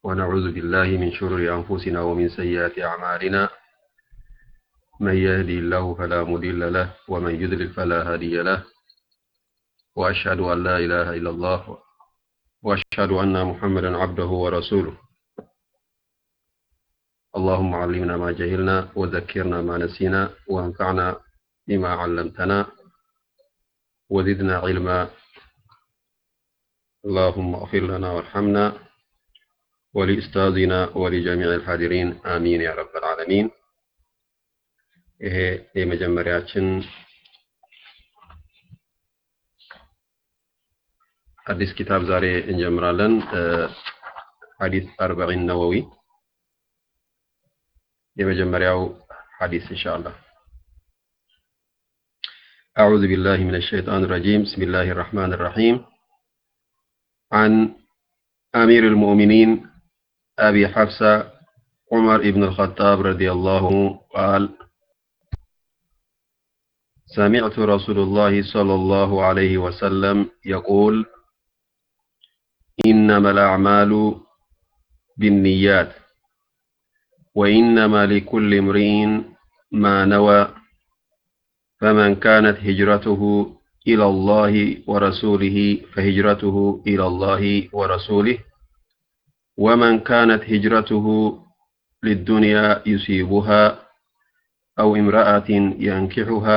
ونعوذ بالله من شرور أنفسنا ومن سيئات أعمالنا من يهدي الله فلا مضل له ومن يضلل فلا هادي له وأشهد أن لا إله إلا الله وأشهد أن محمدا عبده ورسوله اللهم علمنا ما جهلنا وذكرنا ما نسينا وانفعنا بما علمتنا وزدنا علما اللهم اغفر لنا وارحمنا ولأستاذنا ولجميع الحاضرين آمين يا رب العالمين ይሄ የመጀመሪያችን አዲስ ኪታብ ዛሬ እንጀምራለን። ሐዲስ አርበዒን ነወዊ የመጀመሪያው ሐዲስ ኢንሻአላህ أعوذ بالله من الشيطان الرجيم بسم الله الرحمن الرحيم عن أمير المؤمنين أبي حفصة عمر بن الخطاب رضي الله عنه قال سمعت رسول الله صلى الله عليه وسلم يقول إنما الأعمال بالنيات وإنما لكل امرئ ما نوى فمن كانت هجرته إلى الله ورسوله فهجرته إلى الله ورسوله ومن كانت هجرته للدنيا يصيبها أو امرأة ينكحها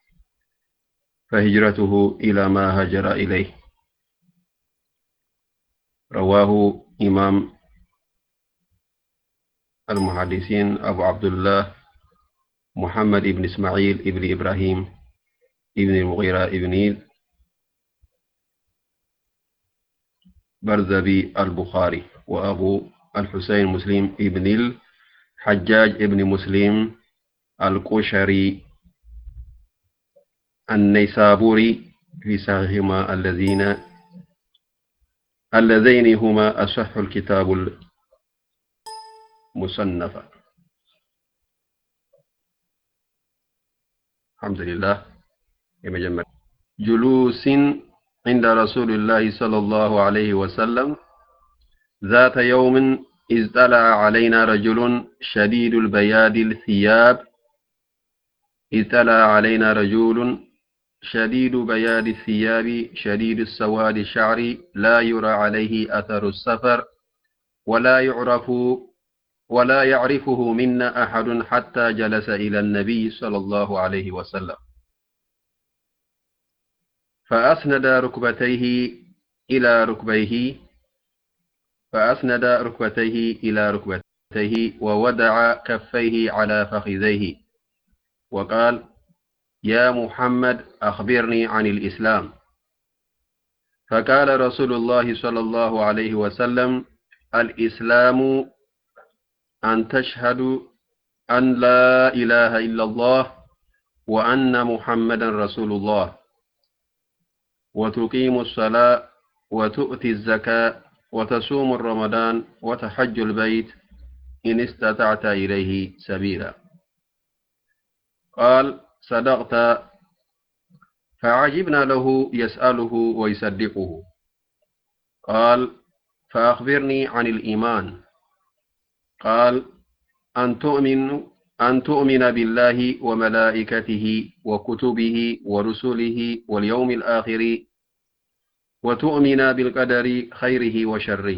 فهجرته إلى ما هجر إليه رواه إمام المحدثين أبو عبد الله محمد بن إسماعيل بن إبراهيم ابن المغيرة ابن برزبي البخاري وأبو الحسين مسلم ابن الحجاج ابن مسلم القشري النيسابوري في صحيحهما الذين اللذين هما أصح الكتاب المصنف الحمد لله يمجمع جلوس عند رسول الله صلى الله عليه وسلم ذات يوم إذ طلع علينا رجل شديد البياد الثياب إذ طلع علينا رجل شديد بياد الثياب شديد السواد الشعر لا يرى عليه أثر السفر ولا يعرف ولا يعرفه منا أحد حتى جلس إلى النبي صلى الله عليه وسلم فأسند ركبتيه إلى ركبيه فأسند ركبتيه إلى ركبتيه وودع كفيه على فخذيه وقال يا محمد أخبرني عن الإسلام فقال رسول الله صلى الله عليه وسلم الإسلام أن تشهد أن لا إله إلا الله وأن محمدا رسول الله وتقيم الصلاة وتؤتي الزكاة وتصوم الرمضان وتحج البيت إن استطعت إليه سبيلا قال صدقت فعجبنا له يسأله ويصدقه قال فأخبرني عن الإيمان قال أن تؤمن أن تؤمن بالله وملائكته وكتبه ورسله واليوم الآخر وتؤمن بالقدر خيره وشره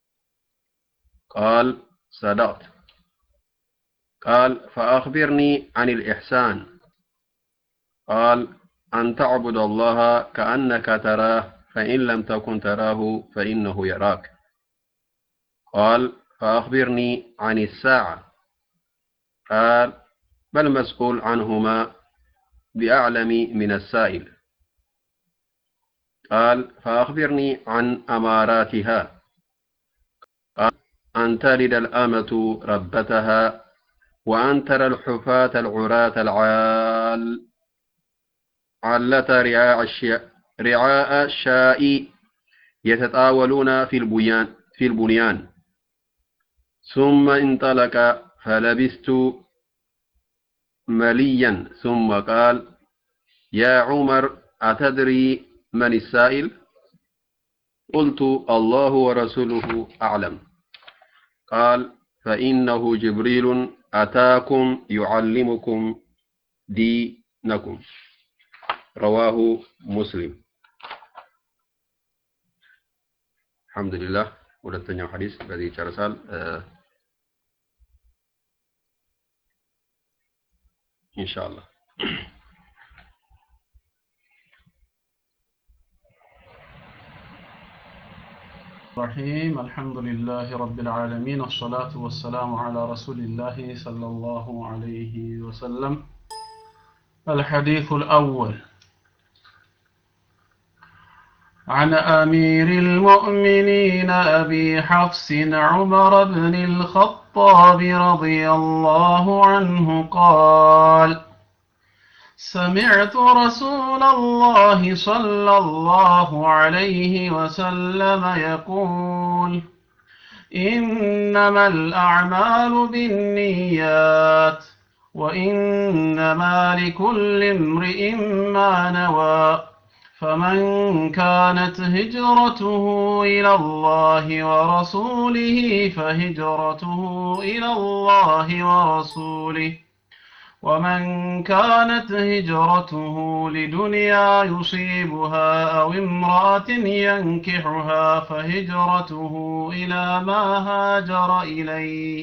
قال صدقت قال فأخبرني عن الإحسان قال أن تعبد الله كأنك تراه فإن لم تكن تراه فإنه يراك قال فأخبرني عن الساعة قال بل مسؤول عنهما بأعلم من السائل قال فأخبرني عن أماراتها قال أن تلد الأمة ربتها وأن ترى الحفاة العراة العال علة رعاء الشيء رعاء الشاء يتطاولون في البنيان في البنيان ثم انطلق فلبست مليا ثم قال يا عمر أتدري من السائل قلت الله ورسوله أعلم قال فإنه جبريل أتاكم يعلمكم دينكم رواه مسلم الحمد لله ሁለተኛው ሐዲስ በዚህ ይጨርሳል ኢንሻአላህ الرحيم الحمد لله رب العالمين الصلاة والسلام على رسول الله صلى الله عليه وسلم الحديث الأول عن أمير المؤمنين أبي حفص عمر بن الخطاب رضي الله عنه قال سمعت رسول الله صلى الله عليه وسلم يقول إنما الأعمال بالنيات وإنما لكل امرئ ما نوى فمن كانت هجرته إلى الله ورسوله فهجرته إلى الله ورسوله ومن كانت هجرته لدنيا يصيبها أو امرأة ينكحها فهجرته إلى ما هاجر إليه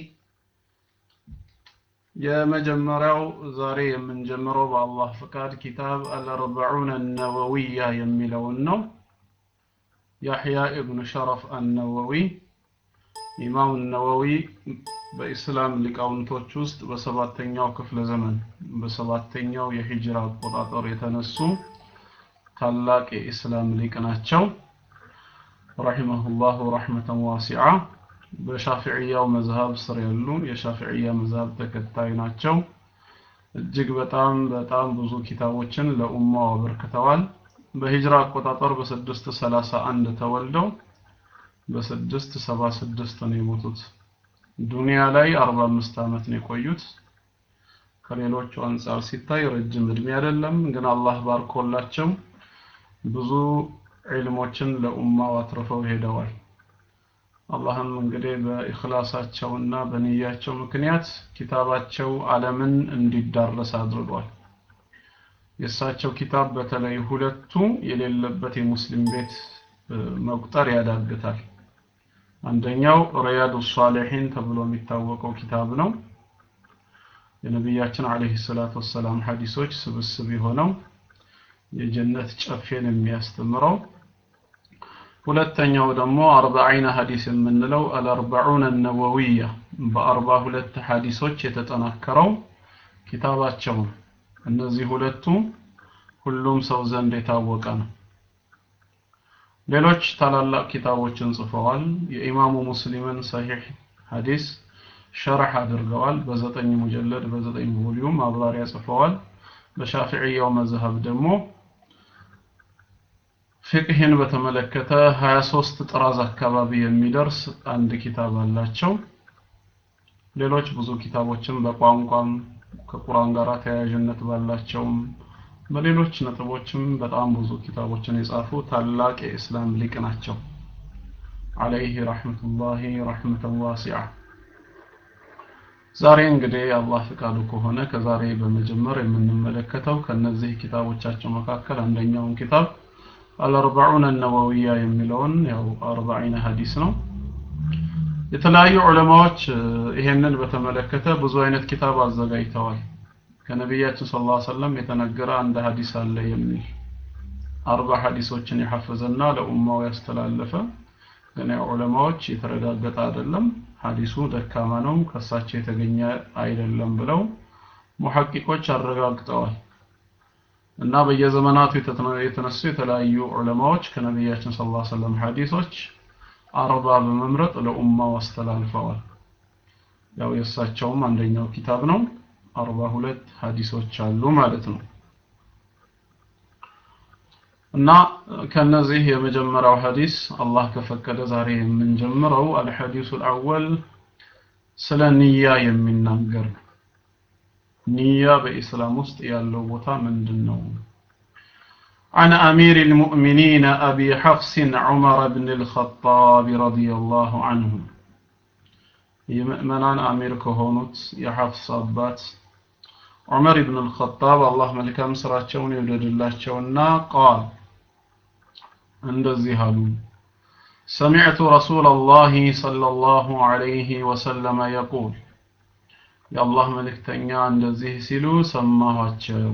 የመጀመሪያው ዛሬ የምንጀምረው በአላህ ፍቃድ ኪታብ አልአርበዑን አነወዊያ የሚለውን ነው ያሕያ ኢብኑ ሸረፍ አነወዊ ኢማም ነወዊ በኢስላም ሊቃውንቶች ውስጥ በሰባተኛው ክፍለ ዘመን በሰባተኛው የሂጅራ አቆጣጠር የተነሱ ታላቅ የኢስላም ሊቅ ናቸው ረሂመሁላሁ ረሕመተን ዋሲዓ በሻፊዕያው መዝሀብ ስር ያሉ የሻፊዕያ መዝሀብ ተከታይ ናቸው እጅግ በጣም በጣም ብዙ ኪታቦችን ለኡማው አበርክተዋል በሂጅራ አቆጣጠር በስድስት ሰላሳ አንድ ተወልደው በስድስት ሰባ ስድስት ነው የሞቱት ዱንያ ላይ አርባ አምስት ዓመት ነው የቆዩት ከሌሎቹ አንጻር ሲታይ ረጅም እድሜ አይደለም ግን አላህ ባርኮላቸው ብዙ ዒልሞችን ለኡማው አትርፈው ሄደዋል አላህም እንግዲህ በኢኽላሳቸውና በንያቸው ምክንያት ኪታባቸው ዓለምን እንዲዳረስ አድርጓል የእሳቸው ኪታብ በተለይ ሁለቱ የሌለበት የሙስሊም ቤት መቁጠር ያዳግታል አንደኛው ሪያዱ ሷሊሒን ተብሎ የሚታወቀው ኪታብ ነው የነቢያችን አለይሂ ሰላቱ ወሰላም ሐዲሶች ስብስብ የሆነው የጀነት ጨፌን የሚያስተምረው ሁለተኛው ደግሞ አርባዒነ ሐዲስ የምንለው አልአርባዑን ነወዊያ በአርባ ሁለት ሐዲሶች የተጠናከረው ኪታባቸው እነዚህ ሁለቱ ሁሉም ሰው ዘንድ የታወቀ ነው ሌሎች ታላላቅ ኪታቦችን ጽፈዋል የኢማሙ ሙስሊምን ሰሂህ ሐዲስ ሸርሕ አድርገዋል በዘጠኝ ሙጀለድ በዘጠኝ ቮሊዩም ማብራሪያ ጽፈዋል በሻፊዕያው መዝሀብ ደግሞ ፍቅህን በተመለከተ 23 ጥራዝ አካባቢ የሚደርስ አንድ ኪታብ አላቸው ሌሎች ብዙ ኪታቦችን በቋንቋም ከቁርአን ጋር ተያያዥነት ባላቸውም በሌሎች ነጥቦችም በጣም ብዙ ኪታቦችን የጻፉ ታላቅ የእስላም ሊቅ ናቸው አለይህ ረሕመቱላሂ ረሕመተን ዋሲዓ ዛሬ እንግዲህ አላህ ፍቃዱ ከሆነ ከዛሬ በመጀመር የምንመለከተው ከነዚህ ኪታቦቻቸው መካከል አንደኛውን ኪታብ አልአርባዑን ነወዊያ የሚለውን ያው አርባዒነ ሐዲስ ነው የተለያዩ ዑለማዎች ይሄንን በተመለከተ ብዙ አይነት ኪታብ አዘጋጅተዋል ከነቢያችን ስለ ላ ሰለም የተነገረ አንድ ሐዲስ አለ የሚል አርባ ሐዲሶችን የሐፈዘና ለኡማው ያስተላለፈ ግን ያው ዑለማዎች የተረጋገጠ አይደለም ሐዲሱ ደካማ ነው ከሳቸው የተገኘ አይደለም ብለው ሙሐቂቆች አረጋግጠዋል እና በየዘመናቱ የተነሱ የተለያዩ ዑለማዎች ከነቢያችን ስለ ላ ሰለም ሐዲሶች አርባ በመምረጥ ለኡማው አስተላልፈዋል ያው የእሳቸውም አንደኛው ኪታብ ነው አርባ ሁለት ሐዲሶች አሉ ማለት ነው እና ከነዚህ የመጀመሪያው ሐዲስ አላህ ከፈቀደ ዛሬ የምንጀምረው አልሐዲሱ አልአወል ስለ ንያ የሚናገር ነው ንያ በኢስላም ውስጥ ያለው ቦታ ምንድን ነው عن أمير المؤمنين أبي حفص عمر بن الخطاب رضي الله عنه የምእመናን አሚር ከሆኑት የሐፍስ አባት ዑመር ኢብን አልኸጣብ አላህ መልካም ስራቸውን ይውደድላቸውና ቃል እንደዚህ አሉ سمعت رسول الله صلى الله عليه وسلم يقول يا الله ملكتنيا እንደዚህ ሲሉ ሰማኋቸው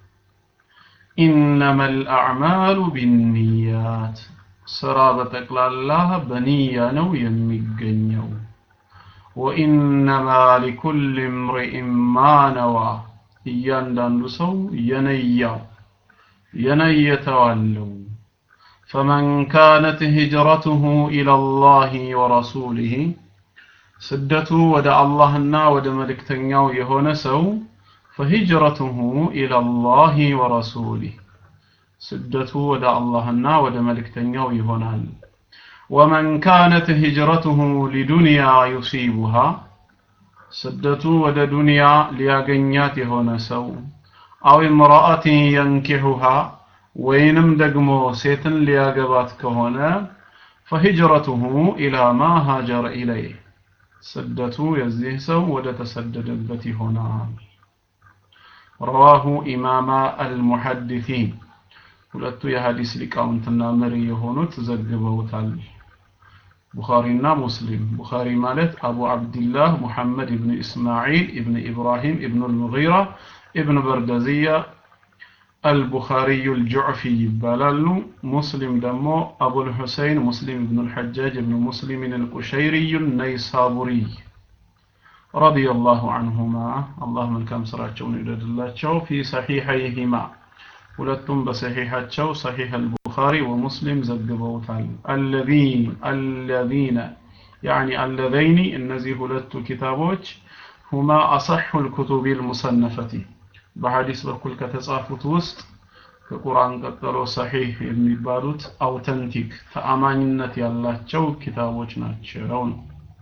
إنما الأعمال بالنيات ስራ በጠቅላላ በንያ ነው የሚገኘው ወኢነማ ሊኩል እምሪእ ማ ነዋ እያንዳንዱ ሰው የነያው የነየተው አለው ፈመን ካነት ሂጅረቱሁ ኢለላህ ወረሱሊህ ስደቱ ወደ አላህና ወደ መልእክተኛው የሆነ ሰው ፈሂጅረቱሁ ኢለላህ ወረሱሊህ ስደቱ ወደ አላህና ወደ መልእክተኛው ይሆናል ወመን ካነት ሂጅረቱሁ ሊዱንያ ዩሲቡሃ ስደቱ ወደ ዱንያ ሊያገኛት የሆነ ሰው አው እምራአትን የንኪሑሃ ወይንም ደግሞ ሴትን ሊያገባት ከሆነ ፈሂጅረቱሁ ኢላ ማ ሃጀረ ኢለይህ ስደቱ የዚህ ሰው ወደ ተሰደደበት ይሆናል ረዋሁ ኢማማ አልሙሐዲሲን ሁለቱ የሐዲስ ሊቃውንትና መሪ የሆኑት ዘግበውታል ቡኻሪና ሙስሊም ቡኻሪ ማለት አቡ አብድላህ ሙሐመድ ኢብን እስማዒል ኢብን ኢብራሂም ኢብን አልሙጊራ ኢብን በርደዝያ አልቡኻሪዩ አልጁዕፊ ይባላሉ ሙስሊም ደግሞ አቡልሁሰይን ሙስሊም ኢብን አልሐጃጅ ኢብን ሙስሊምን አልቁሸይሪዩ ነይሳቡሪ ረዲየላሁ ዐንሁማ አላህ መልካም ስራቸውን ይውደድላቸው ፊ ሰሒሐይሂማ ሁለቱም በሰሒሐቸው ሰሒሕ አልቡኻሪ ወሙስሊም ዘግበውታል አለዚን አለዚነ ያዕኒ አለዘይኒ እነዚህ ሁለቱ ኪታቦች ሁማ አሰሑ ልኩቱቢ ልሙሰነፈቲ በሐዲስ በኩል ከተጻፉት ውስጥ ከቁርአን ቀጥሎ ሰሒሕ የሚባሉት አውተንቲክ ተአማኝነት ያላቸው ኪታቦች ናቸው ነው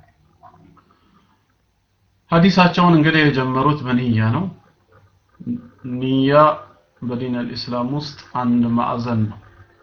ሐዲሳቸውን እንግዲህ የጀመሩት በንያ ነው ንያ በዲን አልኢስላም ውስጥ አንድ ማዕዘን ነው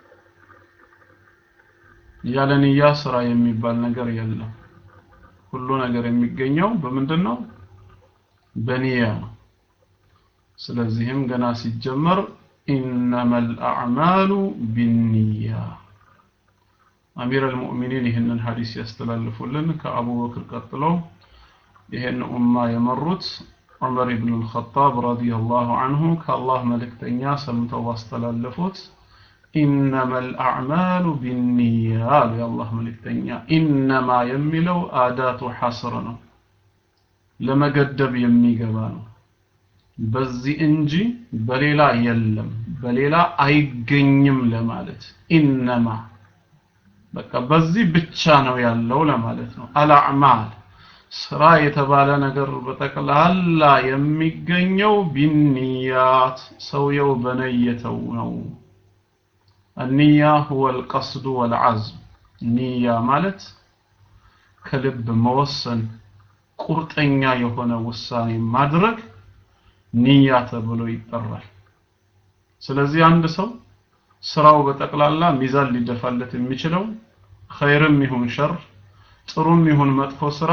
ያለ ንያ ስራ የሚባል ነገር የለም ሁሉ ነገር የሚገኘው በምንድን ነው በንያ ነው ስለዚህም ገና ሲጀመር ኢነማ አልአዕማሉ ቢንያ አሚር አልሙእሚኒን ይህንን ሐዲስ ያስተላልፉልን ከአቡበክር ቀጥሎ ይህን ኡማ የመሩት ዑመር ኢብኑ አልኸጣብ ረዲየላሁ ዐንሁ ከአላህ መልእክተኛ ሰምተው ባስተላለፉት ኢነማ አልአዕማሉ ቢንያ አሉ የአላህ መልእክተኛ ኢነማ የሚለው አዳቱ ሐስር ነው ለመገደብ የሚገባ ነው በዚህ እንጂ በሌላ የለም በሌላ አይገኝም ለማለት ኢነማ በቃ በዚህ ብቻ ነው ያለው ለማለት ነው አልአዕማል ስራ የተባለ ነገር በጠቅላላ የሚገኘው ቢንያት ሰውየው በነየተው ነው النية هو القصد والعزم نية ማለት ከልብ መወሰን ቁርጠኛ የሆነ ውሳኔ ማድረግ ንያ ተብሎ ይጠራል ስለዚህ አንድ ሰው ስራው በጠቅላላ ሚዛን ሊደፋለት የሚችለው ኸይርም ይሁን ሸር ጥሩም ይሁን መጥፎ ስራ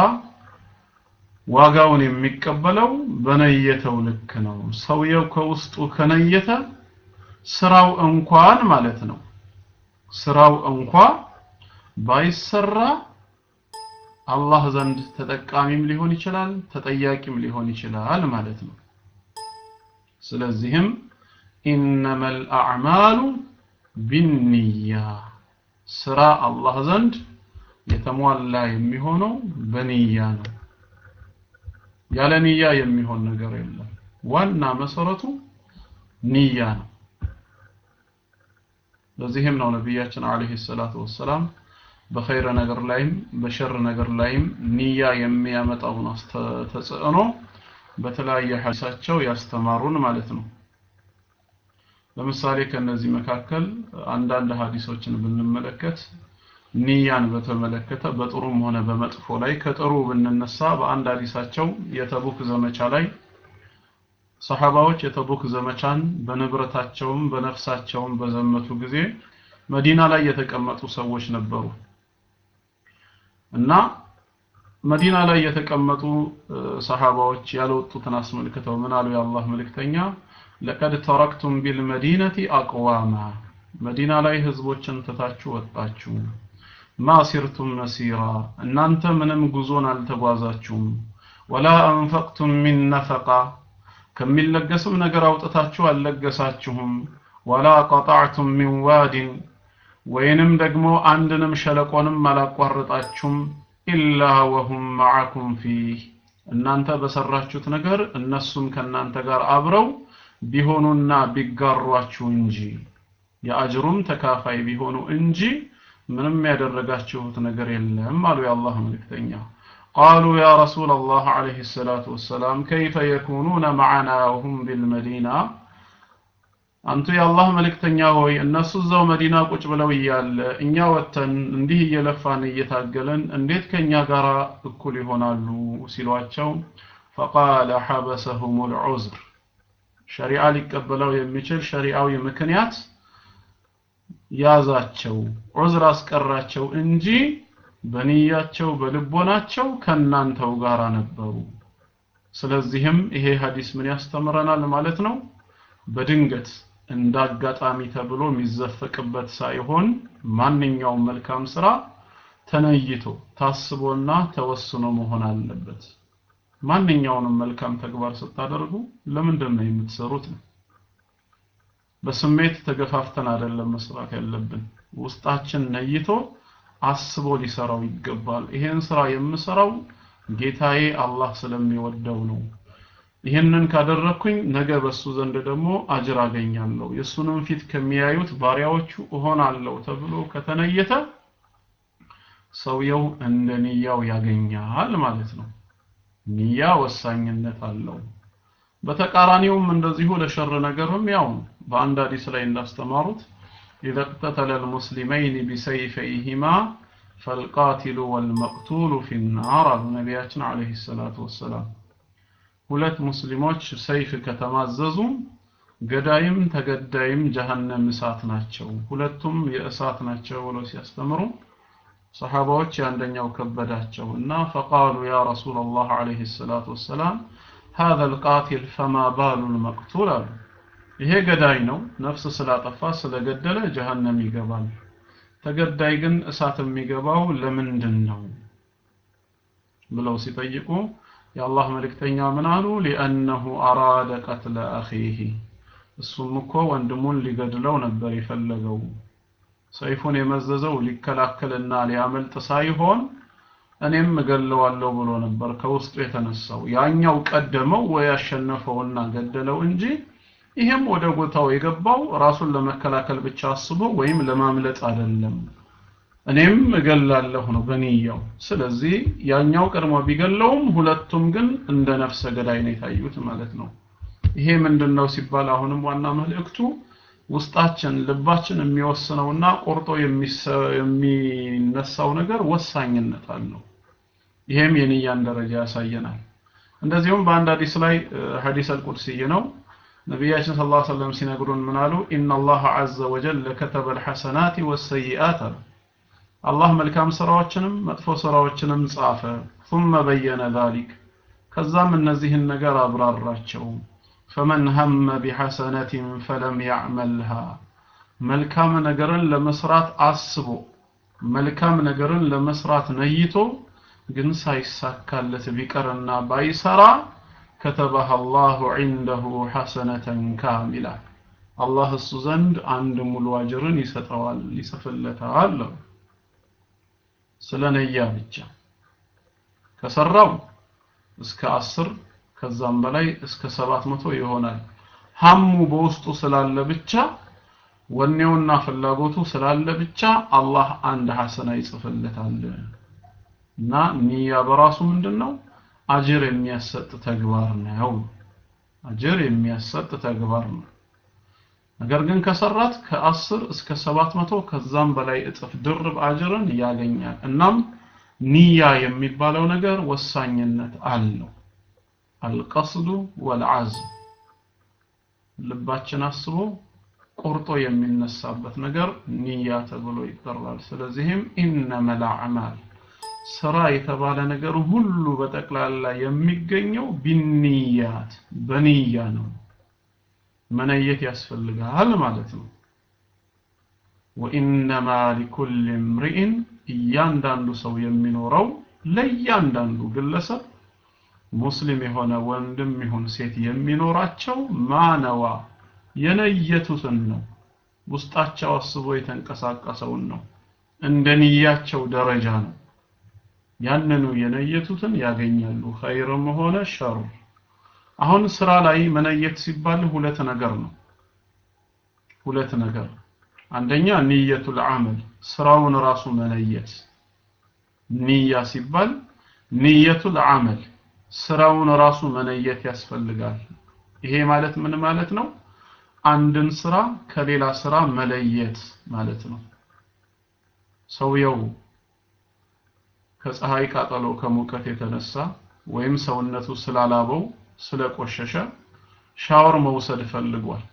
ዋጋውን የሚቀበለው በነየተው ልክ ነው ሰውየው ከውስጡ ከነየተ ስራው እንኳን ማለት ነው ስራው እንኳ ባይሰራ አላህ ዘንድ ተጠቃሚም ሊሆን ይችላል ተጠያቂም ሊሆን ይችላል ማለት ነው ስለዚህም ኢነማ አልአዕማሉ ቢንያ ስራ አላህ ዘንድ የተሟላ የሚሆነው በንያ ነው ያለ ንያ የሚሆን ነገር የለም ዋና መሰረቱ ንያ ነው ለዚህም ነው ነቢያችን አለይሂ ሰላቱ ወሰላም በኸይር ነገር ላይም በሸር ነገር ላይም ንያ የሚያመጣውን ተጽዕኖ በተለያየ ሐዲሳቸው ያስተማሩን ማለት ነው ለምሳሌ ከነዚህ መካከል አንዳንድ ሐዲሶችን ብንመለከት ንያን በተመለከተ በጥሩም ሆነ በመጥፎ ላይ ከጥሩ ብንነሳ በአንድ ሐዲሳቸው የተቡክ ዘመቻ ላይ ሰሐባዎች የተቡክ ዘመቻን በንብረታቸውም በነፍሳቸውም በዘመቱ ጊዜ መዲና ላይ የተቀመጡ ሰዎች ነበሩ እና መዲና ላይ የተቀመጡ ሰሃባዎች ያልወጡትን አስመልክተው ምን አሉ የአላህ መልእክተኛ ለቀድ ተረክቱም ቢልመዲነቲ አቅዋማ መዲና ላይ ህዝቦችን ትታችሁ ወጣችሁ ማ ሲርቱም መሲራ እናንተ ምንም ጉዞን አልተጓዛችሁም ወላ አንፈቅቱም ሚን ነፈቃ ከሚለገስም ነገር አውጥታችሁ አልለገሳችሁም ወላ ቀጣዕቱም ሚን ዋዲን ወይንም ደግሞ አንድንም ሸለቆንም አላቋረጣችሁም ኢላ ወሁም መዓኩም ፊህ እናንተ በሰራችሁት ነገር እነሱም ከእናንተ ጋር አብረው ቢሆኑና ቢጋሯችሁ እንጂ የአጅሩም ተካፋይ ቢሆኑ እንጂ ምንም ያደረጋችሁት ነገር የለም አሉ የአላህ መልእክተኛ قالوا يا رسول الله عليه الصلاة والسلام كيف يكونون معنا وهم بالمدينة አንቱ የአላህ መልእክተኛ ሆይ እነሱ እዛው መዲና ቁጭ ብለው እያለ እኛ ወጥተን እንዲህ እየለፋን እየታገለን እንዴት ከኛ ጋር እኩል ይሆናሉ ሲሏቸው ፈቃለ ሐበሰሁም ልዑዝር ሸሪዓ ሊቀበለው የሚችል ሸሪዓዊ ምክንያት ያዛቸው ዑዝር አስቀራቸው እንጂ በንያቸው በልቦናቸው ከናንተው ጋር ነበሩ ስለዚህም ይሄ ሐዲስ ምን ያስተምረናል ማለት ነው በድንገት እንዳጋጣሚ ተብሎ የሚዘፈቅበት ሳይሆን ማንኛውም መልካም ስራ ተነይቶ ታስቦና ተወስኖ መሆን አለበት ማንኛውንም መልካም ተግባር ስታደርጉ ለምንድን ነው የምትሰሩት ነው በስሜት ተገፋፍተን አይደለም መስራት ያለብን ውስጣችን ነይቶ አስቦ ሊሰራው ይገባል ይሄን ስራ የምሰራው ጌታዬ አላህ ስለሚወደው ነው ይህንን ካደረኩኝ ነገ በሱ ዘንድ ደግሞ አጅር አገኛለሁ የሱንም ፊት ከሚያዩት ባሪያዎቹ እሆናለሁ ተብሎ ከተነየተ ሰውየው እንደ ንያው ያገኛል ማለት ነው ንያ ወሳኝነት አለው በተቃራኒውም እንደዚሁ ለሸር ነገርም ያው በአንድ ሐዲስ ላይ እንዳስተማሩት إذا اقتتل المسلمين بسيفيهما فالقاتل والمقتول في النار نبياتنا عليه الصلاة والسلام ሁለት ሙስሊሞች ሰይፍ ከተማዘዙ ገዳይም ተገዳይም ጀሃነም እሳት ናቸው ሁለቱም የእሳት ናቸው ብለው ሲያስተምሩ ሰሃባዎች የአንደኛው ከበዳቸው እና ፈቃሉ ያ ረሱል ላህ አለይህ ሰላት ወሰላም هذا القاتل فما بال المقتول አሉ ይሄ ገዳይ ነው ነፍስ ስላጠፋ ስለገደለ ጀሃነም ይገባል ተገዳይ ግን እሳት የሚገባው ለምንድን ነው ብለው ሲጠይቁ የአላህ መልእክተኛ ምን አሉ ሊአነሁ አራደ ቀትለ አኺህ እሱም እኮ ወንድሙን ሊገድለው ነበር የፈለገው ሰይፉን የመዘዘው ሊከላከልና ሊያመልጥ ሳይሆን እኔም እገለዋለሁ ብሎ ነበር ከውስጡ የተነሳው ያኛው ቀደመው ወይ ያሸነፈውና ገደለው እንጂ ይሄም ወደ ቦታው የገባው ራሱን ለመከላከል ብቻ አስቦ ወይም ለማምለጥ አይደለም እኔም እገላለሁ ነው በንያው ስለዚህ ያኛው ቀድሞ ቢገለውም ሁለቱም ግን እንደ ነፍሰ ገዳይ ነው የታዩት ማለት ነው ይሄ ምንድነው ሲባል አሁንም ዋና መልእክቱ ውስጣችን ልባችን የሚወስነውና ቆርጦ የሚነሳው ነገር ወሳኝነት አለው ይሄም የንያን ደረጃ ያሳየናል እንደዚሁም በአንድ ሐዲስ ላይ ሐዲስ አልቁድሲይ ነው ነቢያችን ስለ ላ ሰለም ሲነግሩን ምን አሉ ኢና ላህ አዘ ወጀል ከተበ ልሐሰናት ወሰይአት አሉ አላህ መልካም ስራዎችንም መጥፎ ስራዎችንም ጻፈ ثم በየነ ذلك ከዛም እነዚህን ነገር አብራራቸው ፈመን ሀመ ቢሐሰነትን ፈለም ያዕመልሃ መልካም ነገርን ለመስራት አስቦ መልካም ነገርን ለመስራት ነይቶ ግን ሳይሳካለት ቢቀርና ባይሰራ ከተበህ አላሁ ዒንደሁ ሐሰነተን ካሚላ አላህ እሱ ዘንድ አንድ ሙሉ አጅርን ይሰጠዋል ይጽፍለታል ስለ ነያ ብቻ ከሰራው እስከ አስር ከዛም በላይ እስከ ሰባት መቶ ይሆናል ሀሙ በውስጡ ስላለ ብቻ ወኔውና ፍላጎቱ ስላለ ብቻ አላህ አንድ ሐሰና ይጽፍለታል እና ንያ በራሱ ምንድነው አጅር የሚያሰጥ ተግባር ነው አጅር የሚያሰጥ ተግባር ነው ነገር ግን ከሰራት ከአስር እስከ ሰባት መቶ ከዛም በላይ እጥፍ ድርብ አጅርን ያገኛል እናም ንያ የሚባለው ነገር ወሳኝነት አለው አልቀስዱ ወልዓዝም ልባችን አስቦ ቆርጦ የሚነሳበት ነገር ንያ ተብሎ ይጠራል ስለዚህም ኢነመል አዕማል ስራ የተባለ ነገር ሁሉ በጠቅላላ የሚገኘው ቢንያት በንያ ነው መነየት ያስፈልጋል ማለት ነው ወኢነማ ሊኩል እምሪኢን እያንዳንዱ ሰው የሚኖረው ለእያንዳንዱ ግለሰብ ሙስሊም የሆነ ወንድም ይሁን ሴት የሚኖራቸው ማነዋ የነየቱትን ነው ውስጣቸው አስቦ የተንቀሳቀሰውን ነው እንደ ንያቸው ደረጃ ነው ያንኑ የነየቱትን ያገኛሉ ኸይርም ሆነ ሸር አሁን ስራ ላይ መነየት ሲባል ሁለት ነገር ነው ሁለት ነገር አንደኛ ንየቱል አመል ስራውን ራሱ መነየት ንያ ሲባል ንየቱል አመል ስራውን ራሱ መነየት ያስፈልጋል ይሄ ማለት ምን ማለት ነው አንድን ስራ ከሌላ ስራ መለየት ማለት ነው ሰውየው ከፀሐይ ቃጠሎ ከሙቀት የተነሳ ወይም ሰውነቱ ስላላበው ስለቆሸሸ ሻወር መውሰድ ፈልጓል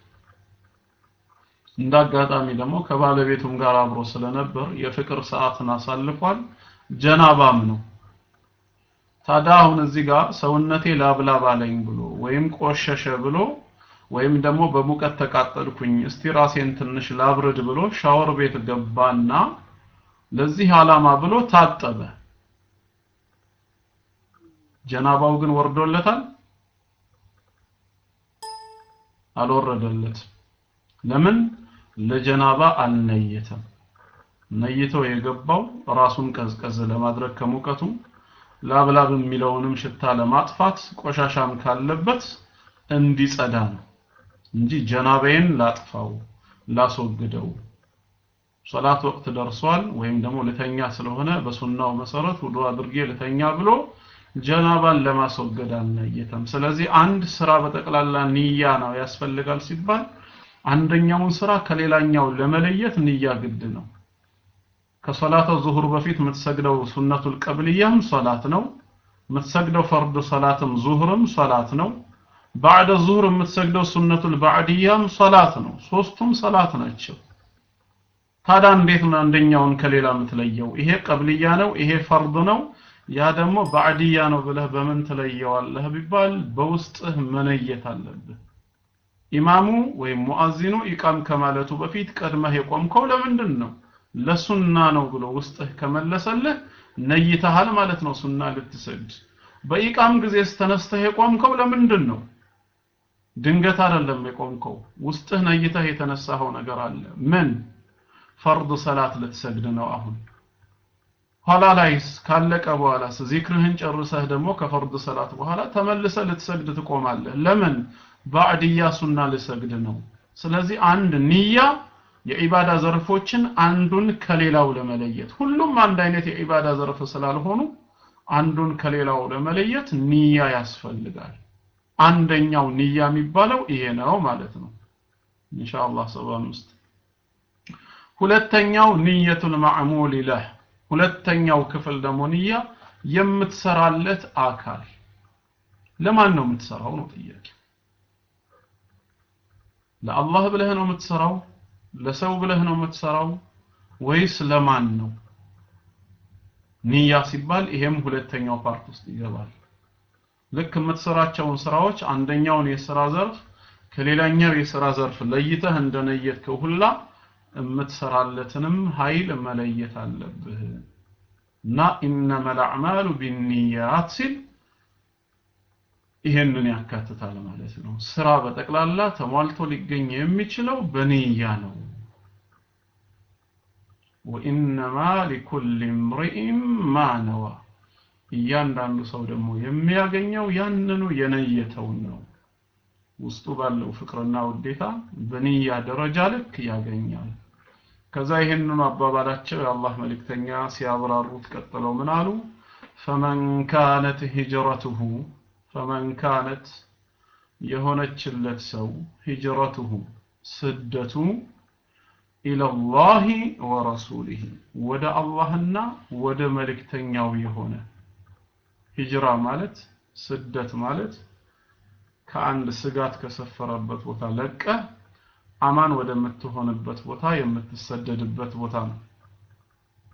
እንዳጋጣሚ ደግሞ ከባለቤቱም ጋር አብሮ ስለነበር የፍቅር ሰዓትን አሳልፏል ጀናባም ነው ታዲያ አሁን እዚህ ጋር ሰውነቴ ላብላብ አለኝ ብሎ ወይም ቆሸሸ ብሎ ወይም ደግሞ በሙቀት ተቃጠልኩኝ እስቲ ራሴን ትንሽ ላብርድ ብሎ ሻወር ቤት ገባና ለዚህ ዓላማ ብሎ ታጠበ ጀናባው ግን ወርዶለታል አልወረደለት ለምን ለጀናባ አልነየተም ነይቶ የገባው ራሱን ቀዝቀዝ ለማድረግ ከሙቀቱ ላብላብ የሚለውንም ሽታ ለማጥፋት ቆሻሻም ካለበት እንዲጸዳ ነው እንጂ ጀናባዬን ላጥፋው ላስወግደው ሶላት ወቅት ደርሷል ወይም ደግሞ ልተኛ ስለሆነ በሱናው መሰረት ውዱ አድርጌ ልተኛ ብሎ ጀናባን ለማስወገድ አልነየተም ስለዚህ አንድ ስራ በጠቅላላ ንያ ነው ያስፈልጋል ሲባል አንደኛውን ስራ ከሌላኛው ለመለየት ንያ ግድ ነው ከሶላተ ዙሁር በፊት የምትሰግደው ሱነቱል ቀብልያም ሶላት ነው የምትሰግደው ፈርድ ሶላትም ዙሁርም ሶላት ነው ባዕደ ዙሁር የምትሰግደው ሱነቱል ባዕድያም ሶላት ነው ሶስቱም ሶላት ናቸው ታዲያ እንዴት ነው አንደኛውን ከሌላ የምትለየው ይሄ ቀብልያ ነው ይሄ ፈርድ ነው ያ ደግሞ ባዕድያ ነው ብለህ በምን ትለየዋለህ ቢባል በውስጥህ መነየት አለብህ ኢማሙ ወይም ሙአዚኑ ኢቃም ከማለቱ በፊት ቀድመህ የቆምከው ለምንድን ነው ለሱና ነው ብሎ ውስጥህ ከመለሰልህ ነይተሃል ማለት ነው ሱና ልትሰግድ በኢቃም ጊዜ ተነስተህ የቆምከው ለምንድን ነው ድንገት አይደለም የቆምከው ውስጥህ ነይተህ የተነሳኸው ነገር አለ ምን ፈርድ ሰላት ልትሰግድ ነው አሁን ኋላ ላይስ ካለቀ በኋላስ ዚክርህን ጨርሰህ ደግሞ ከፈርድ ሰላት በኋላ ተመልሰ ልትሰግድ ትቆማለህ ለምን ባዕድያ ሱና ልሰግድ ነው ስለዚህ አንድ ንያ የዒባዳ ዘርፎችን አንዱን ከሌላው ለመለየት ሁሉም አንድ አይነት የዒባዳ ዘርፍ ስላልሆኑ አንዱን ከሌላው ለመለየት ንያ ያስፈልጋል አንደኛው ንያ የሚባለው ይሄ ነው ማለት ነው ኢንሻአላህ 75 ሁለተኛው ንየቱል ማዕሙል ለህ ሁለተኛው ክፍል ደግሞ ንያ የምትሰራለት አካል ለማን ነው የምትሰራው ነው ጥያቄ ለአላህ ብለህ ነው የምትሰራው ለሰው ብለህ ነው የምትሰራው ወይስ ለማን ነው ንያ ሲባል ይሄም ሁለተኛው ፓርት ውስጥ ይገባል ልክ የምትሰራቸውን ስራዎች አንደኛውን የስራ ዘርፍ ከሌላኛው የስራ ዘርፍ ለይተህ እንደነየትከው ሁላ የምትሰራለትንም ኃይል መለየት አለብህ እና ኢነመል አዕማሉ ቢንያት ሲል ይሄንን ያካትታል ማለት ነው ስራ በጠቅላላ ተሟልቶ ሊገኝ የሚችለው በንያ ነው ወኢነማ ሊኩል እምሪኢን ማ ነዋ እያንዳንዱ ሰው ደግሞ የሚያገኘው ያንኑ የነየተውን ነው ውስጡ ባለው ፍቅርና ውዴታ በንያ ደረጃ ልክ ያገኛል ከዛ ይህንኑ አባባላቸው የአላህ መልእክተኛ ሲያብራሩት ቀጥለው ምን አሉ ፈመን ካነት ሂጅረቱሁ ፈመን ካነት የሆነችለት ሰው ሂጅረቱሁ ስደቱ ኢለላሂ ወረሱሊህ ወደ አላህና ወደ መልእክተኛው የሆነ ሂጅራ ማለት ስደት ማለት ከአንድ ስጋት ከሰፈረበት ቦታ ለቀ አማን ወደምትሆንበት ቦታ የምትሰደድበት ቦታ ነው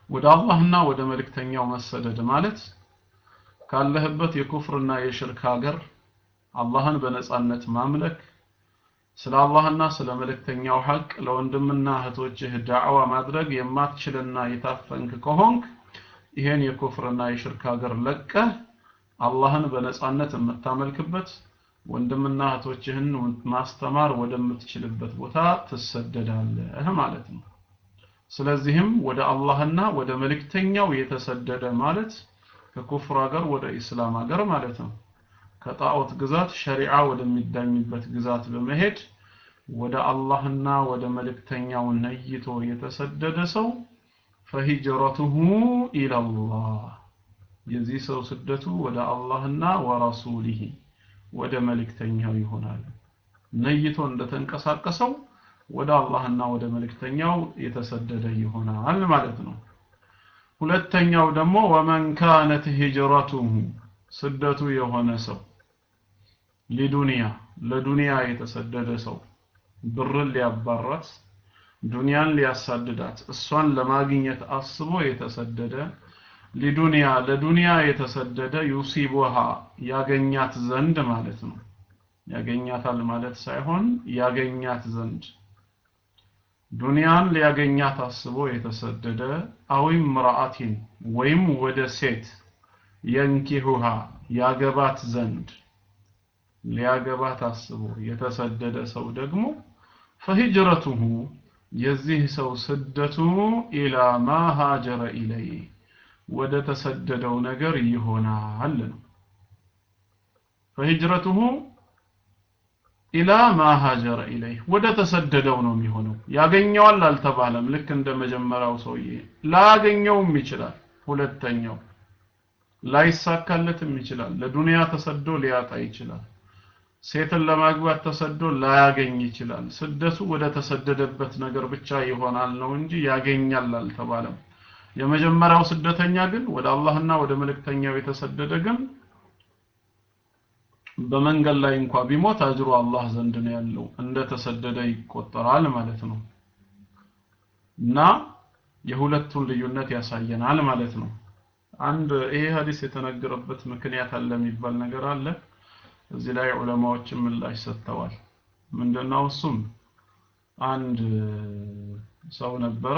ወደ አላህና ወደ መልእክተኛው መሰደድ ማለት ካለህበት የኩፍርና የሽርክ ሀገር አላህን በነጻነት ማምለክ ስለ አላህና ስለ መልእክተኛው ሐቅ ለወንድምና እህቶችህ ዳዕዋ ማድረግ የማትችልና የታፈንክ ከሆንክ ይሄን የኩፍርና የሽርክ ሀገር ለቀህ አላህን በነጻነት የምታመልክበት ወንድምና እህቶችህን ማስተማር ወደምትችልበት ቦታ ትሰደዳለህ ማለት ነው። ስለዚህም ወደ አላህና ወደ መልእክተኛው የተሰደደ ማለት ከኩፍር ሀገር ወደ ኢስላም ሀገር ማለት ነው። ከጣዖት ግዛት ሸሪዓ ወደሚዳኝበት ግዛት በመሄድ ወደ አላህና ወደ መልእክተኛው ነይቶ የተሰደደ ሰው ፈሂጅረቱሁ ኢለላህ የዚህ ሰው ስደቱ ወደ አላህና ወረሱሊሂ ወደ መልእክተኛው ይሆናል። ነይቶ እንደተንቀሳቀሰው ወደ አላህና ወደ መልእክተኛው የተሰደደ ይሆናል ማለት ነው። ሁለተኛው ደግሞ ወመን ካነት ሂጅረቱሁ ስደቱ የሆነ ሰው ሊዱንያ ለዱንያ የተሰደደ ሰው ብርን ሊያባራት ዱንያን ሊያሳድዳት እሷን ለማግኘት አስቦ የተሰደደ ሊዱንያ ለዱንያ የተሰደደ ዩሲቡሃ ያገኛት ዘንድ ማለት ነው። ያገኛታል ማለት ሳይሆን ያገኛት ዘንድ ዱንያን ሊያገኛት አስቦ የተሰደደ አዊም ምርአቲን ወይም ወደ ሴት የንኪሁሃ ያገባት ዘንድ ሊያገባት አስቦ የተሰደደ ሰው ደግሞ ፈሂጅረቱሁ የዚህ ሰው ስደቱ ኢላ ማ ሃጀረ ኢለይ ወደ ተሰደደው ነገር ይሆናል ነው። ፈሂጅረቱሁ ኢላ ማ ሃጀረ ኢለይ ወደ ተሰደደው ነው የሚሆነው። ያገኘዋል አልተባለም። ልክ እንደ መጀመሪያው ሰውዬ ላያገኘውም ይችላል። ሁለተኛው ላይሳካለትም ይችላል። ለዱንያ ተሰዶ ሊያጣ ይችላል። ሴትን ለማግባት ተሰዶ ላያገኝ ይችላል። ስደቱ ወደ ተሰደደበት ነገር ብቻ ይሆናል ነው እንጂ ያገኛል አልተባለም። የመጀመሪያው ስደተኛ ግን ወደ አላህና ወደ መልእክተኛው የተሰደደ ግን በመንገድ ላይ እንኳ ቢሞት አጅሩ አላህ ዘንድ ነው ያለው፣ እንደ ተሰደደ ይቆጠራል ማለት ነው። እና የሁለቱን ልዩነት ያሳየናል ማለት ነው። አንድ ይሄ ሀዲስ የተነገረበት ምክንያት አለ የሚባል ነገር አለ። እዚህ ላይ ዑለማዎችን ምላሽ ሰጥተዋል። ምንድነው እሱም አንድ ሰው ነበረ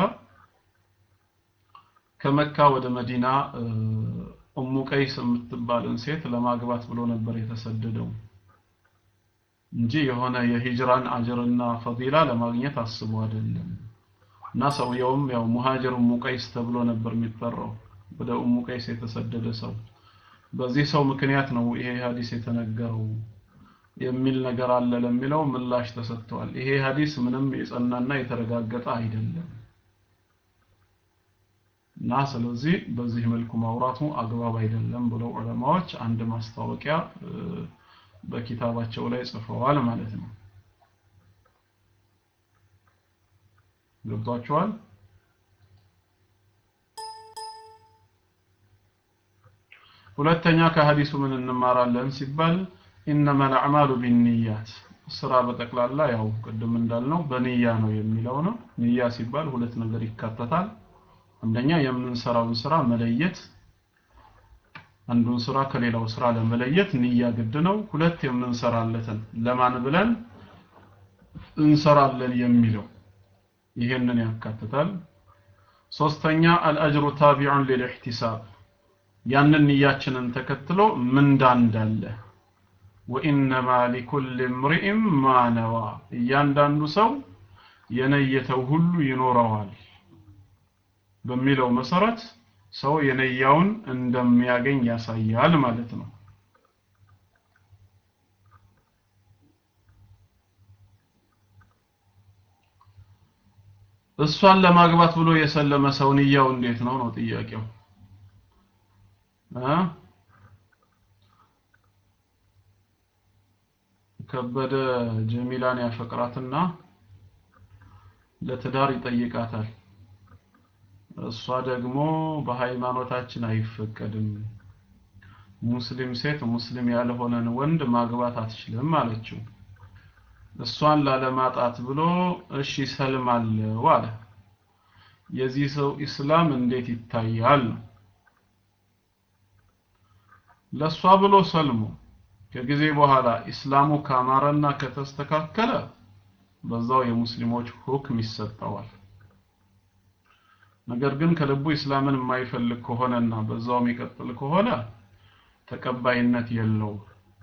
ከመካ ወደ መዲና ኡሙ ቀይስ የምትባልን ሴት ለማግባት ብሎ ነበር የተሰደደው እንጂ የሆነ የሂጅራን አጅርና ፈዲላ ለማግኘት አስቦ አይደለም። እና ሰውየውም ያው ሙሃጅር ኡሙ ቀይስ ተብሎ ነበር የሚጠራው ወደ ኡሙ ቀይስ የተሰደደ ሰው በዚህ ሰው ምክንያት ነው ይሄ ሐዲስ የተነገረው የሚል ነገር አለ ለሚለው ምላሽ ተሰጥቷል። ይሄ ሐዲስ ምንም የጸናና የተረጋገጠ አይደለም እና ስለዚህ በዚህ መልኩ ማውራቱ አግባብ አይደለም ብለው ዑለማዎች አንድ ማስታወቂያ በኪታባቸው ላይ ጽፈዋል ማለት ነው። ገብቷችኋል? ሁለተኛ ከሐዲሱ ምን እንማራለን ሲባል ኢነመል አዕማሉ ቢንያት ስራ በጠቅላላ ያው ቅድም እንዳልነው በንያ ነው የሚለው ነው። ንያ ሲባል ሁለት ነገር ይካተታል። አንደኛ የምንሰራውን ስራ መለየት፣ አንዱን ስራ ከሌላው ስራ ለመለየት ንያ ግድ ነው። ሁለት የምንሰራለትን ለማን ብለን እንሰራለን የሚለው ይሄንን ያካትታል። ሶስተኛ አልአጅሩ ታቢዑን ሊልኢህቲሳብ ያንን ንያችንን ተከትሎ ምንዳ እንዳለ ወኢነማ ሊኩል እምሪእም ማ ነዋ እያንዳንዱ ሰው የነየተው ሁሉ ይኖረዋል በሚለው መሰረት ሰው የነያውን እንደሚያገኝ ያሳያል ማለት ነው። እሷን ለማግባት ብሎ የሰለመ ሰው ንያው እንዴት ነው ነው ጥያቄው እ ከበደ ጀሚላን ያፈቅራትና ለትዳር ይጠይቃታል። እሷ ደግሞ በሃይማኖታችን አይፈቀድም፣ ሙስሊም ሴት ሙስሊም ያልሆነን ወንድ ማግባት አትችልም አለችው። እሷን ላለማጣት ብሎ እሺ ሰልማለሁ አለ። የዚህ ሰው ኢስላም እንዴት ይታያል ነው ለሷ ብሎ ሰልሞ ከጊዜ በኋላ ኢስላሙ ካማረና ከተስተካከለ በዛው የሙስሊሞች ሁክም ይሰጠዋል ነገር ግን ከልቡ ኢስላምን የማይፈልግ ከሆነና በዛው የሚቀጥል ከሆነ ተቀባይነት የለውም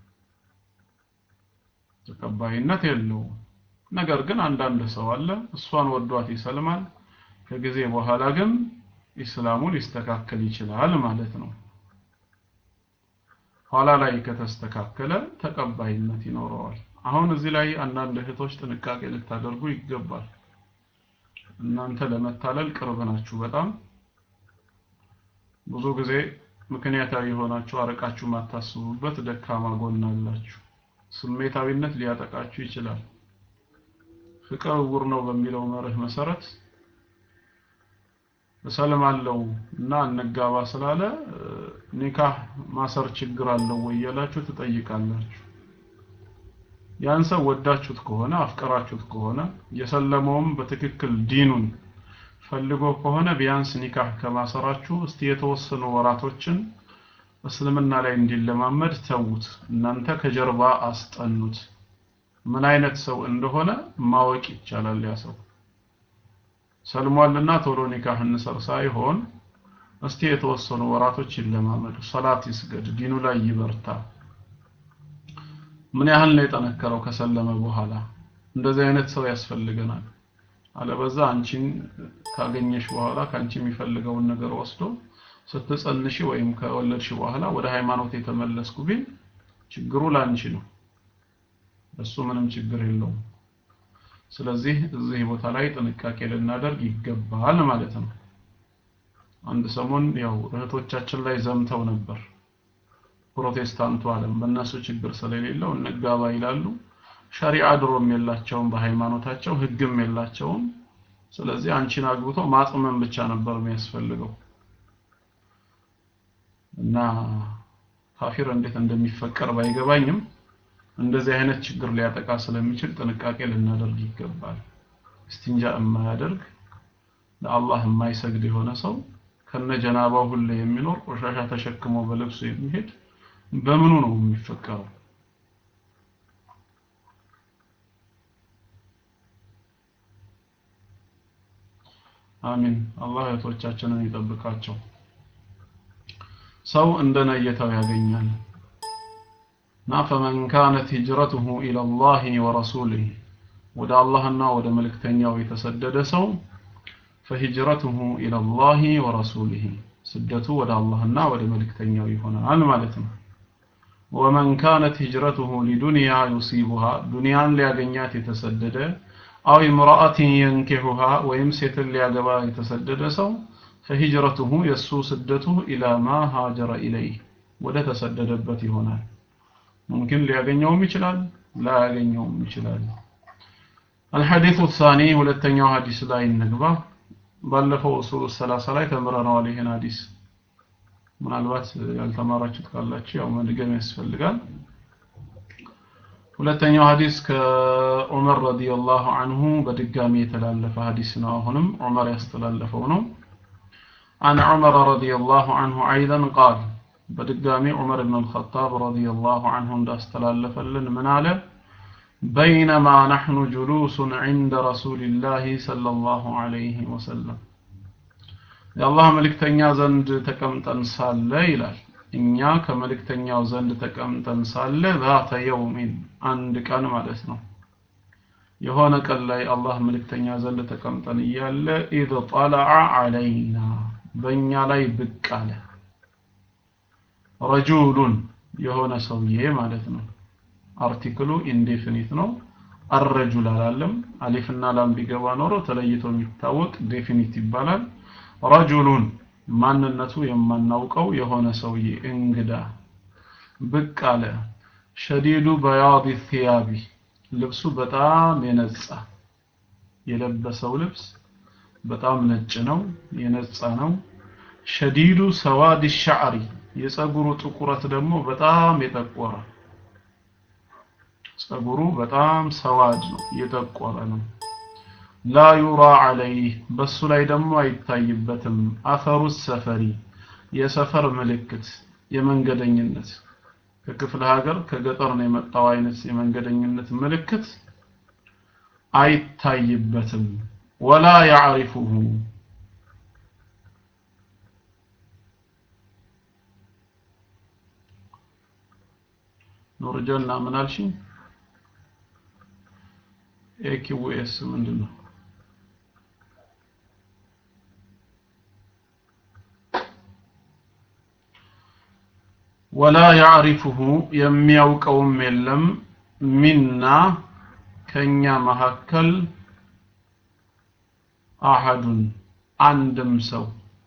ተቀባይነት የለውም ነገር ግን አንዳንድ ሰው አለ እሷን ወዷት ይሰልማል ከጊዜ በኋላ ግን ኢስላሙ ሊስተካከል ይችላል ማለት ነው ኋላ ላይ ከተስተካከለ ተቀባይነት ይኖረዋል አሁን እዚህ ላይ አንዳንድ እህቶች ጥንቃቄ ልታደርጉ ይገባል እናንተ ለመታለል ቅርብ ናችሁ በጣም ብዙ ጊዜ ምክንያታዊ የሆናችሁ አረቃችሁ ማታስቡበት ደካማ ጎን አላችሁ ስሜታዊነት ሊያጠቃችሁ ይችላል ፍቅር እውር ነው በሚለው መርህ መሰረት እሰልማለሁ እና እንጋባ ስላለ ኒካህ ማሰር ችግር አለው ወይ ያላችሁ ትጠይቃላችሁ ያን ሰው ወዳችሁት ከሆነ አፍቀራችሁት ከሆነ የሰለመውም በትክክል ዲኑን ፈልጎ ከሆነ ቢያንስ ኒካህ ከማሰራችሁ እስቲ የተወሰኑ ወራቶችን እስልምና ላይ እንዲለማመድ ተዉት እናንተ ከጀርባ አስጠኑት ምን አይነት ሰው እንደሆነ ማወቅ ይቻላል ያ ሰው ሰልሟልና ቶሎ ኒካህ እንሰር ሳይሆን እስቲ የተወሰኑ ወራቶች ይለማመዱ ሰላት ይስገድ ዲኑ ላይ ይበርታ ምን ያህል ነው የጠነከረው ከሰለመ በኋላ እንደዚህ አይነት ሰው ያስፈልገናል አለበዛ አንቺን ካገኘሽ በኋላ ካንቺ የሚፈልገውን ነገር ወስዶ ስትጸንሽ ወይም ከወለድሽ በኋላ ወደ ሃይማኖት የተመለስኩ ቢል ችግሩ ላንቺ ነው እሱ ምንም ችግር የለውም ስለዚህ እዚህ ቦታ ላይ ጥንቃቄ ልናደርግ ይገባል ማለት ነው አንድ ሰሞን ያው እህቶቻችን ላይ ዘምተው ነበር ፕሮቴስታንቱ ዓለም በእነሱ ችግር ስለሌለው እንጋባ ይላሉ ሸሪዓ ድሮም የላቸውም በሃይማኖታቸው ህግም የላቸውም ስለዚህ አንቺን አግብቶ ማጥመን ብቻ ነበር የሚያስፈልገው እና ካፊር እንዴት እንደሚፈቀር ባይገባኝም እንደዚህ አይነት ችግር ሊያጠቃ ስለሚችል ጥንቃቄ ልናደርግ ይገባል እስቲንጃ የማያደርግ ለአላህ የማይሰግድ የሆነ ሰው ከነ ጀናባው ሁሌ የሚኖር ቆሻሻ ተሸክሞ በልብሱ የሚሄድ በምኑ ነው የሚፈቀረው አሚን አላህ እህቶቻችንን ይጠብቃቸው ሰው እንደነየተው ያገኛል እና ፈመን ካነት ሂጅረቱሁ ኢለላህ ወረሱሊህ ወደ አላህና ወደ መልእክተኛው የተሰደደ ሰው ፈሂጅረቱሁ ኢለላህ ወረሱሊህ ስደቱ ወደ አላህና ወደ መልእክተኛው ይሆናል ማለት ነው ወመን ካነት ሂጅረቱሁ ሊዱንያ ዩሲቡሃ ዱንያን ሊያገኛት የተሰደደ አው imra'atin የንኪሁሃ ወይም ሴትን ሊያገባ የተሰደደ ሰው ፈሂጅረቱሁ የሱ ስደቱ ኢላ ማ ሃጀረ ኢለይህ ወደ ተሰደደበት ይሆናል ሙምኪን ሊያገኘውም ይችላል ላያገኘውም ይችላል الحديث الثاني ሁለተኛው ሐዲስ ላይ እንግባ ባለፈው ኡሱል ሰላሳ ላይ ተምረነዋል ይሄን ሐዲስ ምናልባት ያልተማራችሁት ካላችሁ ያው መድገም ያስፈልጋል ሁለተኛው ሐዲስ ከዑመር ረዲየላሁ ዐንሁ በድጋሚ የተላለፈ ሐዲስ ነው አሁንም ዑመር ያስተላለፈው ነው عن عمر رضي الله عنه أيضا قال بدقامي عمر بن الخطاب رضي الله عنه استلالف لن من على بينما نحن جلوس عند رسول الله صلى الله عليه وسلم የአላህ መልእክተኛ ዘንድ ተቀምጠን ሳለ ይላል እኛ ከመልእክተኛው ዘንድ ተቀምጠን ሳለ ዛተ የውሚን አንድ ቀን ማለት ነው የሆነ ቀን ላይ አላህ መልእክተኛ ዘንድ ተቀምጠን እያለ ኢዝ ጠለዐ ዐለይና በእኛ ላይ ብቅ አለ ረጁሉን የሆነ ሰውዬ ማለት ነው አርቲክሉ ኢንዴፊኒት ነው አረጁል አላለም አሊፍና ላም ቢገባ ኖሮ ተለይቶ የሚታወቅ ዴፊኒት ይባላል ረጁሉን ማንነቱ የማናውቀው የሆነ ሰውዬ እንግዳ ብቅ አለ ሸዲዱ በያድ ثيابي ልብሱ በጣም የነጻ የለበሰው ልብስ በጣም ነጭ ነው የነጻ ነው ሸዲዱ ሰዋድ ሻዕሪ የጸጉሩ ጥቁረት ደግሞ በጣም የጠቆረ ጸጉሩ በጣም ሰዋድ ነው የጠቆረ ነው ላ ዩራ ዐለይህ በሱ ላይ ደግሞ አይታይበትም አፈሩ ሰፈሪ የሰፈር ምልክት የመንገደኝነት ከክፍለ ሀገር ከገጠር ነው የመጣው አይነት የመንገደኝነት ምልክት አይታይበትም ወላ ያዕሪፉሁ ኑርጀና ምን አልሽኝ ኤኪውኤስ ምንድን ነው ወላ ያዕሪፉሁ የሚያውቀውም የለም ሚና ከኛ መካከል አሐዱን አንድም ሰው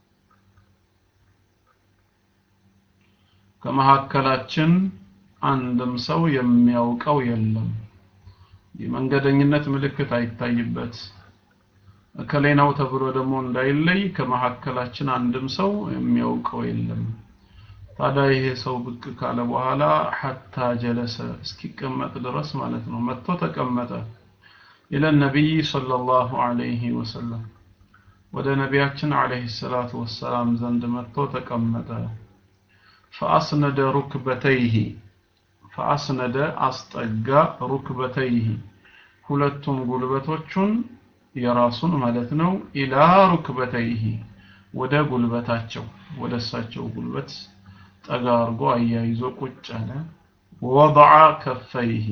ከመካከላችን አንድም ሰው የሚያውቀው የለም የመንገደኝነት ምልክት አይታይበት እከሌ ነው ተብሎ ደግሞ እንዳይለይ ከመካከላችን አንድም ሰው የሚያውቀው የለም ታዲያ ይሄ ሰው ብቅ ካለ በኋላ ሐታ ጀለሰ እስኪቀመጥ ድረስ ማለት ነው መጥቶ ተቀመጠ ኢለ ነቢይ ሰለላሁ ዐለይሂ ወሰለም ወደ ነቢያችን ዐለይሂ ሰላቱ ወሰላም ዘንድ መጥቶ ተቀመጠ ፈአስነደ ሩክበተይሂ ፈአስነደ አስጠጋ ሩክበተይሂ ሁለቱን ጉልበቶቹን የራሱን ማለት ነው ኢላ ሩክበተይሂ ወደ ጉልበታቸው ወደ እሳቸው ጉልበት ጠጋ አድርጎ አያይዞ ቁጭ አለ ወضع ከፈይሂ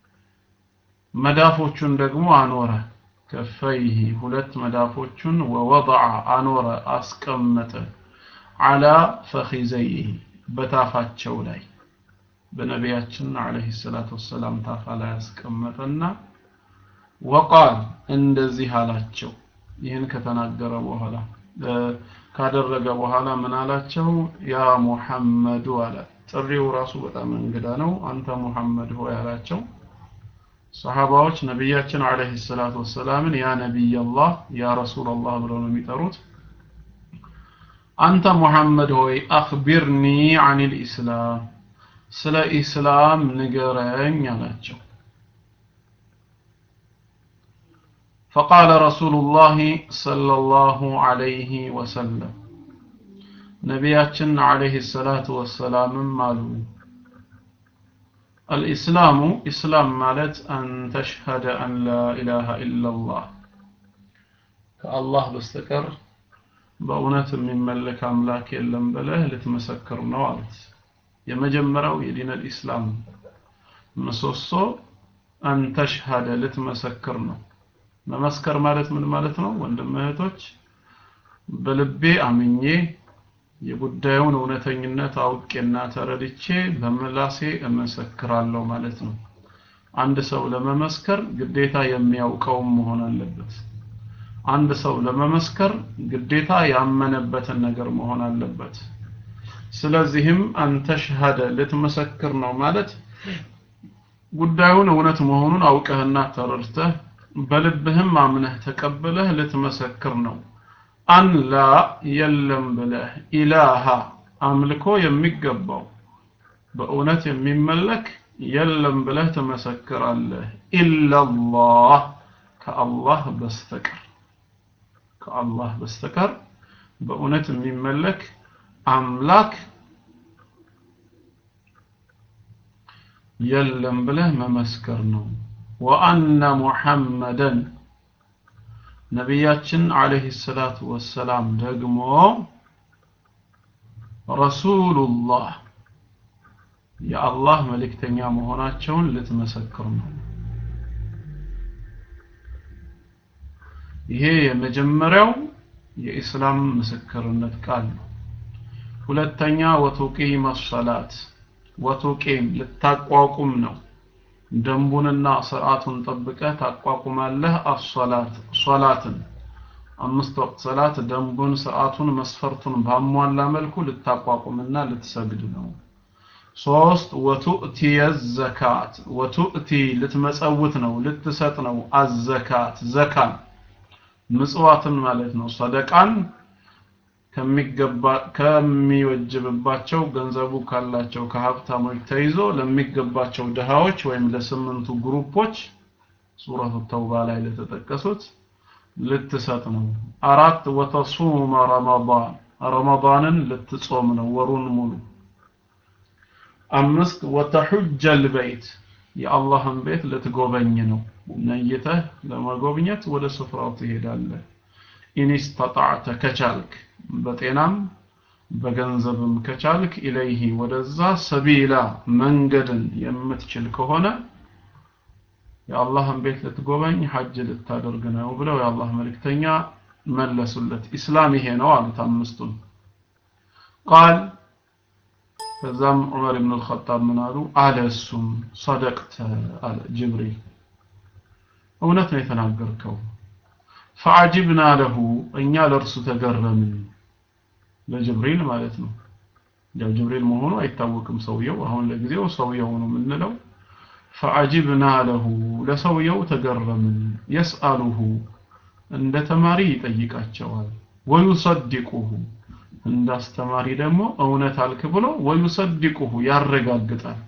መዳፎቹን ደግሞ አኖረ ከፈይሂ ሁለት መዳፎቹን ወወضع አኖረ አስቀመጠ አላ ፈኺዘይሂ በታፋቸው ላይ በነቢያችን አለይሂ ሰላቱ ወሰላም ታፋ ላይ አስቀመጠና ወቃል እንደዚህ አላቸው ይህን ከተናገረ በኋላ ካደረገ በኋላ ምን አላቸው ያ ሙሐመዱ አለ ጥሪው ራሱ በጣም እንግዳ ነው አንተ ሙሐመድ ሆይ አላቸው ሰሃባዎች ነቢያችን አለይሂ ሰላቱ ወሰላምን ያ ነቢይ አላህ ያ ረሱል አላህ ብለው ነው የሚጠሩት አንተ ሙሐመድ ሆይ አኽቢርኒ አን ልኢስላም ስለ ኢስላም ንገረኝ አላቸው فقال رسول الله صلى الله عليه وسلم نبياتنا عليه الصلاة والسلام مالو الإسلام إسلام مالت أن تشهد أن لا إله إلا الله كالله بستكر በእውነት የሚመለክ አምላክ የለም ብለህ ልትመሰክር ነው አሉት የመጀመሪያው የዲን አልኢስላም ምሰሶ አንተሽሃደ ልትመሰክር ነው መመስከር ማለት ምን ማለት ነው ወንድም እህቶች በልቤ አምኜ የጉዳዩን እውነተኝነት አውቄና ተረድቼ በምላሴ እመሰክራለሁ ማለት ነው አንድ ሰው ለመመስከር ግዴታ የሚያውቀውም መሆን አለበት አንድ ሰው ለመመስከር ግዴታ ያመነበትን ነገር መሆን አለበት ስለዚህም አንተ ሸሃደ ልትመሰክር ነው ማለት ጉዳዩን እውነት መሆኑን አውቀህና ተረድተህ በልብህም አምነህ ተቀብለህ ልትመሰክር ነው አን ላ የለም ብለህ ኢላሃ አምልኮ የሚገባው በእውነት የሚመለክ የለም ብለህ ትመሰክራለህ ኢላላህ ከአላህ በስተቀር ከአላህ በስተቀር በእውነት የሚመለክ አምላክ የለም ብለህ መመስከር ነው ወአነ ሙሐመደን ነቢያችን አለይሂ ሰላቱ ወሰላም ደግሞ ረሱሉላህ የአላህ መልእክተኛ መሆናቸውን ልትመሰክር ነው ይሄ የመጀመሪያው የኢስላም ምስክርነት ቃል ነው ሁለተኛ ወቱቂም ሰላት ወቱቂም ልታቋቁም ነው ደንቡንና ስርዓቱን ጠብቀህ ታቋቁማለህ አሶላት ሶላትን አምስት ወቅት ሰላት ደንቡን ስርዓቱን መስፈርቱን ባሟላ መልኩ ልታቋቁምና ልትሰግድ ነው ሶስት ወቱእቲ ዘካት ወቱእቲ ልትመጸውት ነው ልትሰጥ ነው አዘካት ዘካን ምጽዋትን ማለት ነው ሰደቃን ከሚገባ ከሚወጅብባቸው ገንዘቡ ካላቸው ከሀብታሞች ተይዞ ለሚገባቸው ድሃዎች ወይም ለስምንቱ ግሩፖች ሱረቱ ተውባ ላይ ለተጠቀሱት ልትሰጥ ነው አራት ወተሱመ ረመዳን ረመዳንን ልትጾም ነው ወሩን ሙሉ አምስት ወተሑጀል በይት የአላህን ቤት ልትጎበኝ ነው ነይተህ ለመጎብኘት ወደ ስፍራው ትሄዳለህ ኢንስተጣዕተ ከቻልክ በጤናም በገንዘብም ከቻልክ ኢለይሂ ወደዛ ሰቢላ መንገድን የምትችል ከሆነ የአላህን ቤት ልትጎበኝ ሐጅ ልታደርግ ነው ብለው የአላህ መልእክተኛ መለሱለት ኢስላም ይሄ ነው አሉት አምስቱን ቃል ከዛም ዑመር ብን አልኸጣብ ምን አሉ አለ እሱም ሰደቅተ አለ ጅብሪል እውነት ነው የተናገርከው ፈዓጅብና ለሁ እኛ ለእርሱ ተገረምን ለጅብሪል ማለት ነው ያው ጅብሪል መሆኑ አይታወቅም ሰውየው አሁን ለጊዜው ሰውየው ነው የምንለው ፈዓጅብና ለሁ ለሰውየው ተገረምን የስአሉሁ እንደ ተማሪ ይጠይቃቸዋል ወዩሰድቁሁ እንደ አስተማሪ ደግሞ እውነት አልክ ብሎ ወዩሰድቁሁ ያረጋግጣል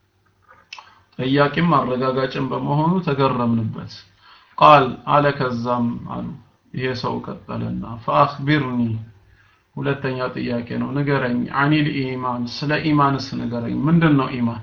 ጠያቂም አረጋጋጭም በመሆኑ ተገረምንበት ቃል አለ ከዛም አሉ ይሄ ሰው ቀጠለና ፈአኽቢርኒ ሁለተኛ ጥያቄ ነው ንገረኝ አኒል ኢማን ስለ ኢማንስ ንገረኝ ምንድን ነው ኢማን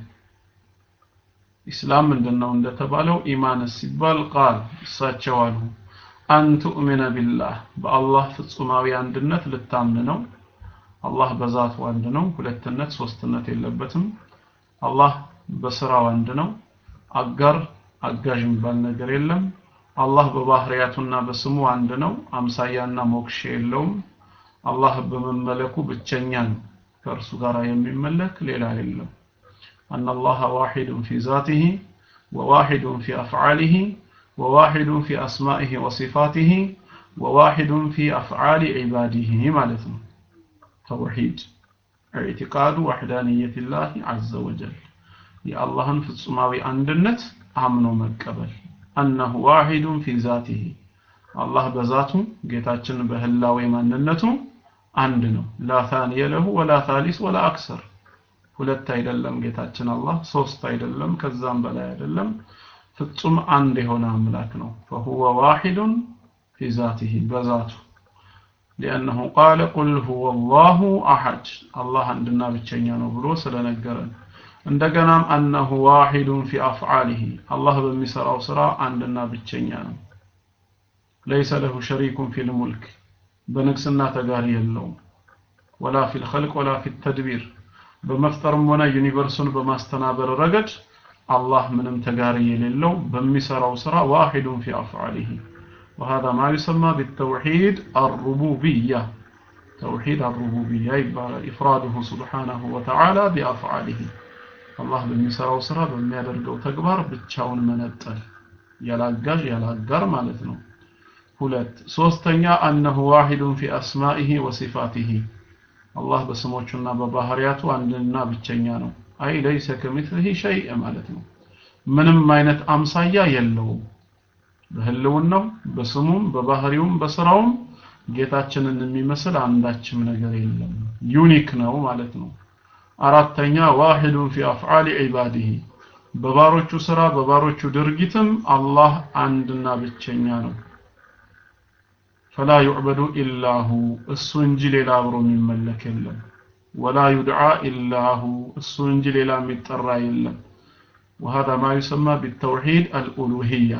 ኢስላም ምንድን ነው እንደተባለው ኢማንስ ሲባል ቃል እሳቸው አሉ አን ቱእሚነ ቢላህ በአላህ ፍጹማዊ አንድነት ልታምን ነው አላህ በዛቱ አንድ ነው ሁለትነት ሶስትነት የለበትም አላህ በስራው አንድ ነው አጋር አጋዥ የሚባል ነገር የለም አላህ በባህሪያቱና በስሙ አንድ ነው አምሳያና ሞክሼ የለውም አላህ በመመለኩ ብቸኛ ነው ከእርሱ ጋር የሚመለክ ሌላ የለም أن الله واحد في ذاته وواحد في أفعاله وواحد في أسمائه وصفاته وواحد في أفعال عباده مالتنا توحيد اعتقاد وحدانية الله عز وجل يا الله في السماوي عندنت أمنوا مكبل أنه واحد في ذاته الله بذاته ጌታችን በህላዌ ማንነቱ አንድ ነው لا ثاني له ولا ثالث ولا أكثر ሁለት አይደለም ጌታችን አላህ ሶስት አይደለም ከዛም በላይ አይደለም ፍጹም አንድ የሆነ አምላክ ነው فهو واحد في ذاته بذاته لأنه قال قل هو الله أحد الله عندنا ብቸኛ ነው ብሎ ስለነገረን እንደገናም أنه واحد في أفعاله الله በሚሰራው ስራ አንድና ብቸኛ ነው ليس له شريك في الملك በንግስና ተጋሪ የለውም ولا في الخلق ولا في التدبير በመፍጠርም ሆነ ዩኒቨርሱን በማስተናበር ረገድ አላህ ምንም ተጋሪ የሌለው በሚሰራው ስራ ዋሂዱን ፊ አፍዓሊሂ وهذا ما يسمى بالتوحيد الربوبية توحيد الربوبية يبقى إفراده سبحانه وتعالى بأفعاله الله በሚሰራው ስራ በሚያደርገው ተግባር ብቻውን መነጠል ያላጋዥ ያላጋር ማለት ነው ሁለት ሶስተኛ أنه واحد في أسمائه وصفاته አላህ በስሞቹና በባህሪያቱ አንድና ብቸኛ ነው አይ ለይሰ ከሚትልህ ሸይء ማለት ነው ምንም አይነት አምሳያ የለውም በህልውናው በስሙም በባህሪውም በስራውም ጌታችንን የሚመስል አንዳችም ነገር የለም ዩኒክ ነው ማለት ነው አራተኛ ዋሂዱን ፊ አፍዓሊ ዒባዲሂ በባሮቹ ስራ በባሮቹ ድርጊትም አላህ አንድና ብቸኛ ነው ፈላ ዩዕበዱ ኢላሁ እሱ እንጂ ሌላ አብሮ የሚመለክ የለም ወላ ዩድዓ ኢላሁ እሱ እንጂ ሌላ የሚጠራ የለም وهذا ما يسمى بالتوحيد الألوهية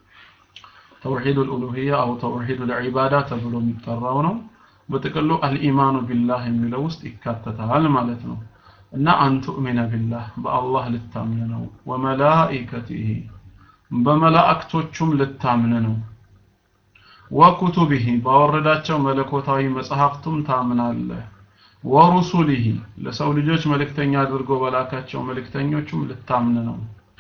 توحيد الألوهية أو توحيد العبادة تبلو متراونه በጥቅሉ አልኢማኑ ቢላህ የሚለው ውስጥ ይካተታል ማለት ነው እና አን ቱእሚነ ቢላህ በአላህ ልታምን ነው ወመላኢከቲሂ በመላእክቶቹም ልታምን ነው ወኩቱቢሂ ባወረዳቸው መለኮታዊ መጽሐፍቱም ታምናለህ ወሩሱሊሂ ለሰው ልጆች መልእክተኛ አድርጎ በላካቸው መልእክተኞቹም ልታምን ነው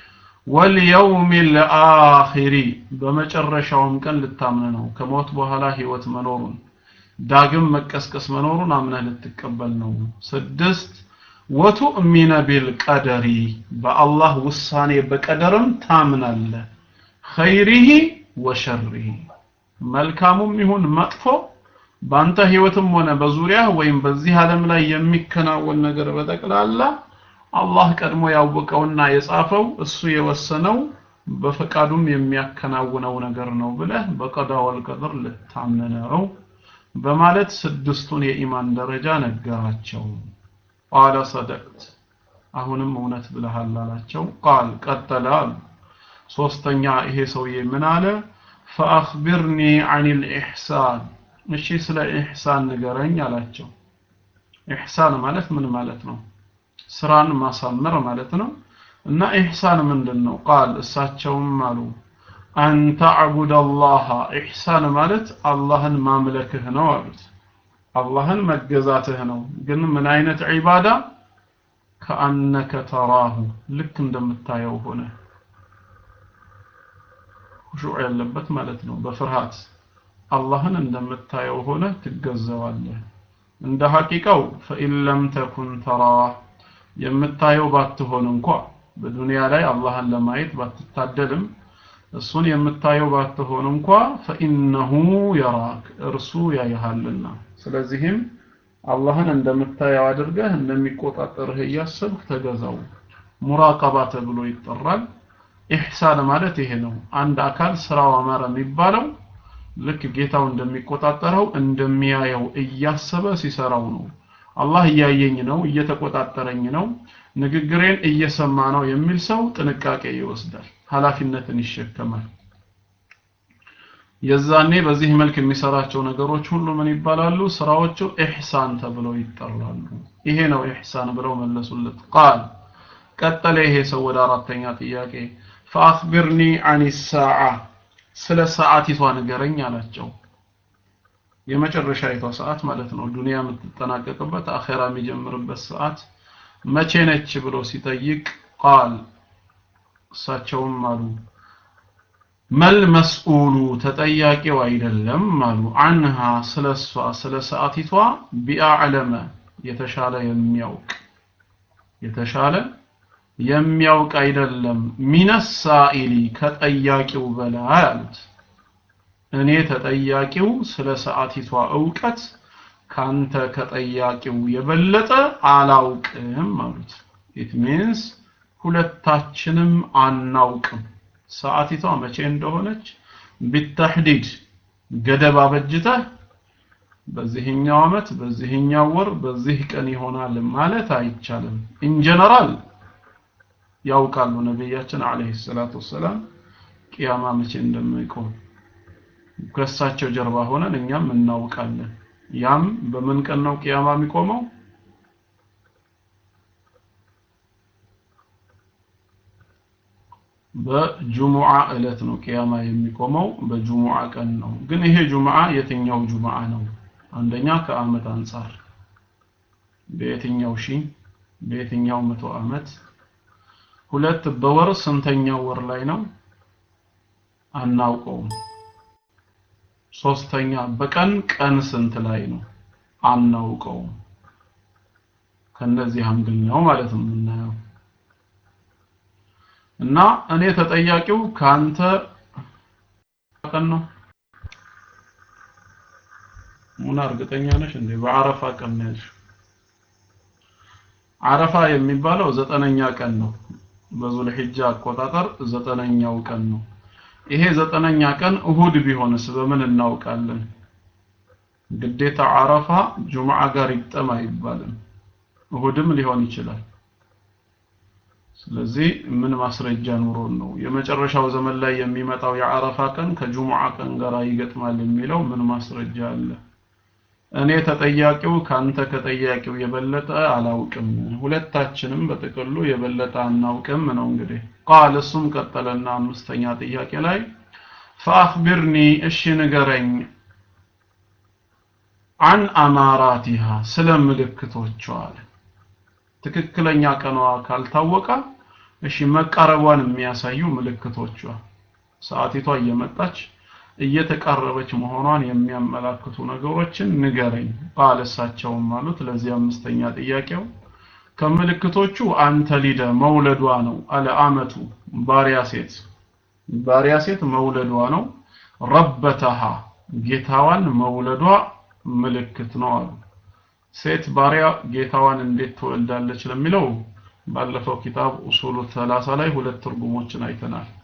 ወልየውም ልአኺሪ በመጨረሻውም ቀን ልታምን ነው ከሞት በኋላ ህይወት መኖሩን ዳግም መቀስቀስ መኖሩን አምነህ ልትቀበል ነው ስድስት ወቱእሚነ ቢልቀደሪ በአላህ ውሳኔ በቀደርም ታምናለህ ኸይሪሂ ወሸሪሂ መልካሙም ይሁን መጥፎ ባንተ ህይወትም ሆነ በዙሪያ ወይም በዚህ ዓለም ላይ የሚከናወን ነገር በጠቅላላ አላህ ቀድሞ ያወቀውና የጻፈው እሱ የወሰነው በፈቃዱም የሚያከናውነው ነገር ነው ብለህ በቀዳ ወልቀድር ልታምን ነው በማለት ስድስቱን የኢማን ደረጃ ነገራቸው ቃለ ሰደቅት አሁንም እውነት ብለሃል አላቸው ቃል ቀጠለ አሉ ሶስተኛ ይሄ ሰውዬ ምን አለ ፈአኽቢርኒ አን ልኢሕሳን እሺ ስለ ኢሕሳን ንገረኝ አላቸው ኢሕሳን ማለት ምን ማለት ነው ስራን ማሳመር ማለት ነው እና ኢሕሳን ምንድን ነው ቃል እሳቸውም አሉ አን ተዕቡድ አላህ ኢሕሳን ማለት አላህን ማምለክህ ነው አሉት አላህን መገዛትህ ነው ግን ምን አይነት ዒባዳ ከአነከ ተራሁ ልክ እንደምታየው ሆነ ሁሹዕ ያለበት ማለት ነው በፍርሃት አላህን እንደምታየው ሆነ ትገዘዋለህ እንደ ሐቂቃው ፈኢን ለም ተኩን ተራህ የምታየው ባትሆን እንኳ በዱንያ ላይ አላህን ለማየት ባትታደልም እሱን የምታየው ባትሆን እንኳ ፈኢነሁ የራክ እርሱ ያይሃልና ስለዚህም አላህን እንደምታየው አድርገህ እንደሚቆጣጠርህ እያሰብክ ተገዛው ሙራቀባ ተብሎ ይጠራል ኢሕሳን ማለት ይሄ ነው አንድ አካል ስራው አማረ የሚባለው ልክ ጌታው እንደሚቆጣጠረው እንደሚያየው እያሰበ ሲሰራው ነው አላህ እያየኝ ነው እየተቆጣጠረኝ ነው ንግግሬን እየሰማ ነው የሚል ሰው ጥንቃቄ ይወስዳል ኃላፊነትን ይሸከማል የዛኔ በዚህ መልክ የሚሰራቸው ነገሮች ሁሉ ምን ይባላሉ ስራዎቹ ኢሕሳን ተብለው ይጠራሉ ይሄ ነው ኢሕሳን ብለው መለሱለት ቃል ቀጠለ ይሄ ሰው ወደ አራተኛ ጥያቄ ፈአኽቢርኒ አን ሳዓ ስለ ሰዓቲቷ ንገረኝ አላቸው የመጨረሻይቷ ሰዓት ማለት ነው ዱንያ የምትጠናቀቅበት አኼራ የሚጀምርበት ሰዓት መቼ ነች ብሎ ሲጠይቅ ቃል እሳቸውም አሉ መል መስኡሉ ተጠያቂው አይደለም አሉ አንሃ ስለ እሷ ስለ ሰዓቲቷ ቢአዕለመ የተሻለ የሚያውቅ የተሻለ የሚያውቅ አይደለም ሚነሳኢሊ ከጠያቂው በላይ አሉት እኔ ተጠያቂው ስለ ሰዓቲቷ እውቀት ካንተ ከጠያቂው የበለጠ አላውቅም አሉት ኢት ሚንስ ሁለታችንም አናውቅም ሰዓቲቷ መቼ እንደሆነች ቢተህዲድ ገደብ አበጅተህ በዚህኛው አመት በዚህኛው ወር በዚህ ቀን ይሆናል ማለት አይቻልም ኢንጀነራል ያውቃሉ ነቢያችን አለይሂ ሰላቱ ወሰላም ቂያማ መቼ እንደሚቆም ከእሳቸው ጀርባ ሆነን እኛም እናውቃለን ያም በምን ቀን ነው ቂያማ የሚቆመው በጁሙዓ እለት ነው ቂያማ የሚቆመው በጁሙዓ ቀን ነው ግን ይሄ ጁሙዓ የትኛው ጁሙዓ ነው አንደኛ ከአመት አንጻር በየትኛው ሺ በየትኛው መቶ አመት ሁለት በወር ስንተኛው ወር ላይ ነው አናውቀውም ሶስተኛ በቀን ቀን ስንት ላይ ነው አናውቀውም ከነዚህ አንግል ነው ማለት ነው የምናየው እና እኔ ተጠያቂው ካንተ ቀን ነው ሙና እርግጠኛ ነሽ እንዴ በአረፋ ቀን ነው ያልሽው አረፋ የሚባለው ዘጠነኛ ቀን ነው በዙል ሒጃ አቆጣጠር ዘጠነኛው ቀን ነው ይሄ ዘጠነኛ ቀን እሁድ ቢሆንስ በምን እናውቃለን ግዴታ አረፋ ጁምዓ ጋር ይጠም አይባልም እሁድም ሊሆን ይችላል ስለዚህ ምን ማስረጃ ኑሮን ነው የመጨረሻው ዘመን ላይ የሚመጣው የአረፋ ቀን ከጁሙዓ ቀን ጋር ይገጥማል የሚለው ምን ማስረጃ አለ እኔ ተጠያቂው ካንተ ከጠያቂው የበለጠ አላውቅም ሁለታችንም በጥቅሉ የበለጠ አናውቅም ነው እንግዲህ ቃል እሱም ቀጠለና አምስተኛ ጥያቄ ላይ ፈአኽቢርኒ እሺ ንገረኝ አን አማራቲሃ ስለ ምልክቶቿ አለ ትክክለኛ ቀኗ ካልታወቀ እሺ መቃረቧን የሚያሳዩ ምልክቶቿ ሰዓቲቷ እየመጣች እየተቃረበች መሆኗን የሚያመላክቱ ነገሮችን ንገረኝ ቃል እሳቸውም አሉት ለዚህ አምስተኛ ጥያቄው ከምልክቶቹ አንተ ሊደ መውለዷ ነው አለ አመቱ ባሪያ ሴት ባሪያ ሴት መውለዷ ነው ረበተሃ ጌታዋን መውለዷ ምልክት ነው አሉ ሴት ባሪያ ጌታዋን እንዴት ትወልዳለች ለሚለው ባለፈው ኪታብ ኡሱሉ 30 ላይ ሁለት ትርጉሞችን አይተናል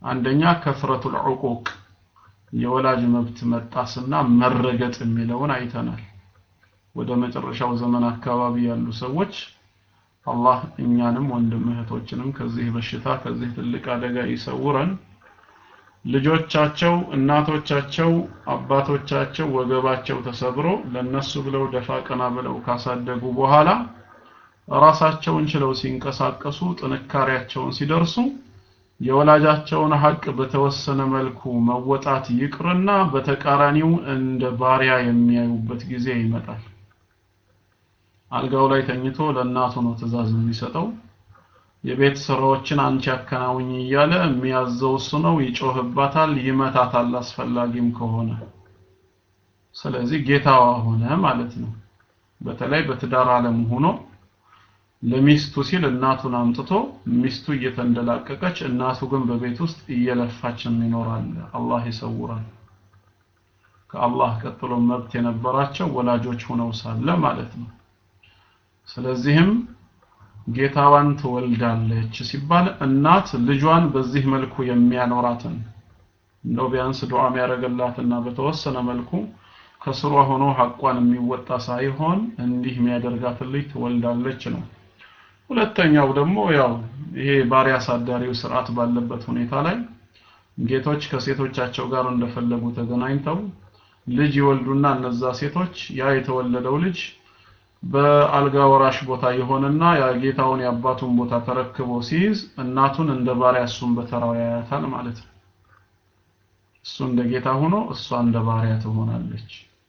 አንደኛ ከፍረቱል ዑቁቅ የወላጅ መብት መጣስና መረገጥ የሚለውን አይተናል። ወደ መጨረሻው ዘመን አካባቢ ያሉ ሰዎች አላህ እኛንም ወንድም እህቶችንም ከዚህ በሽታ ከዚህ ትልቅ አደጋ ይሰውረን። ልጆቻቸው፣ እናቶቻቸው፣ አባቶቻቸው ወገባቸው ተሰብሮ ለነሱ ብለው ደፋ ቀና ብለው ካሳደጉ በኋላ ራሳቸውን ችለው ሲንቀሳቀሱ ጥንካሬያቸውን ሲደርሱ የወላጃቸውን ሀቅ በተወሰነ መልኩ መወጣት ይቅርና በተቃራኒው እንደ ባሪያ የሚያዩበት ጊዜ ይመጣል። አልጋው ላይ ተኝቶ ለእናቱ ነው ትእዛዝ የሚሰጠው። የቤት ስራዎችን አንቺ አከናውኝ እያለ የሚያዘው እሱ ነው። ይጮህባታል፣ ይመታታል አስፈላጊም ከሆነ። ስለዚህ ጌታዋ ሆነ ማለት ነው። በተለይ በትዳር ዓለም ሆኖ ለሚስቱ ሲል እናቱን አምጥቶ ሚስቱ እየተንደላቀቀች እናቱ ግን በቤት ውስጥ እየለፋች ይኖራል። አላህ ይሰውራል። ከአላህ ቀጥሎ መብት የነበራቸው ወላጆች ሆነው ሳለ ማለት ነው። ስለዚህም ጌታዋን ትወልዳለች ሲባል እናት ልጇን በዚህ መልኩ የሚያኖራትን እንደው ቢያንስ ዱዓ የሚያደርግላትና በተወሰነ መልኩ ከስሯ ሆኖ ሐቋን የሚወጣ ሳይሆን እንዲህ የሚያደርጋትን ልጅ ትወልዳለች ነው። ሁለተኛው ደግሞ ያው ይሄ ባሪያ አሳዳሪው ስርዓት ባለበት ሁኔታ ላይ ጌቶች ከሴቶቻቸው ጋር እንደፈለጉ ተገናኝተው ልጅ ይወልዱና እነዛ ሴቶች ያ የተወለደው ልጅ በአልጋ ወራሽ ቦታ የሆነና የጌታውን የአባቱን ቦታ ተረክቦ ሲይዝ እናቱን እንደ ባሪያ እሱን በተራው ያያታል ማለት ነው። እሱ እንደ ጌታ ሆኖ እሷ እንደ ባሪያ ትሆናለች።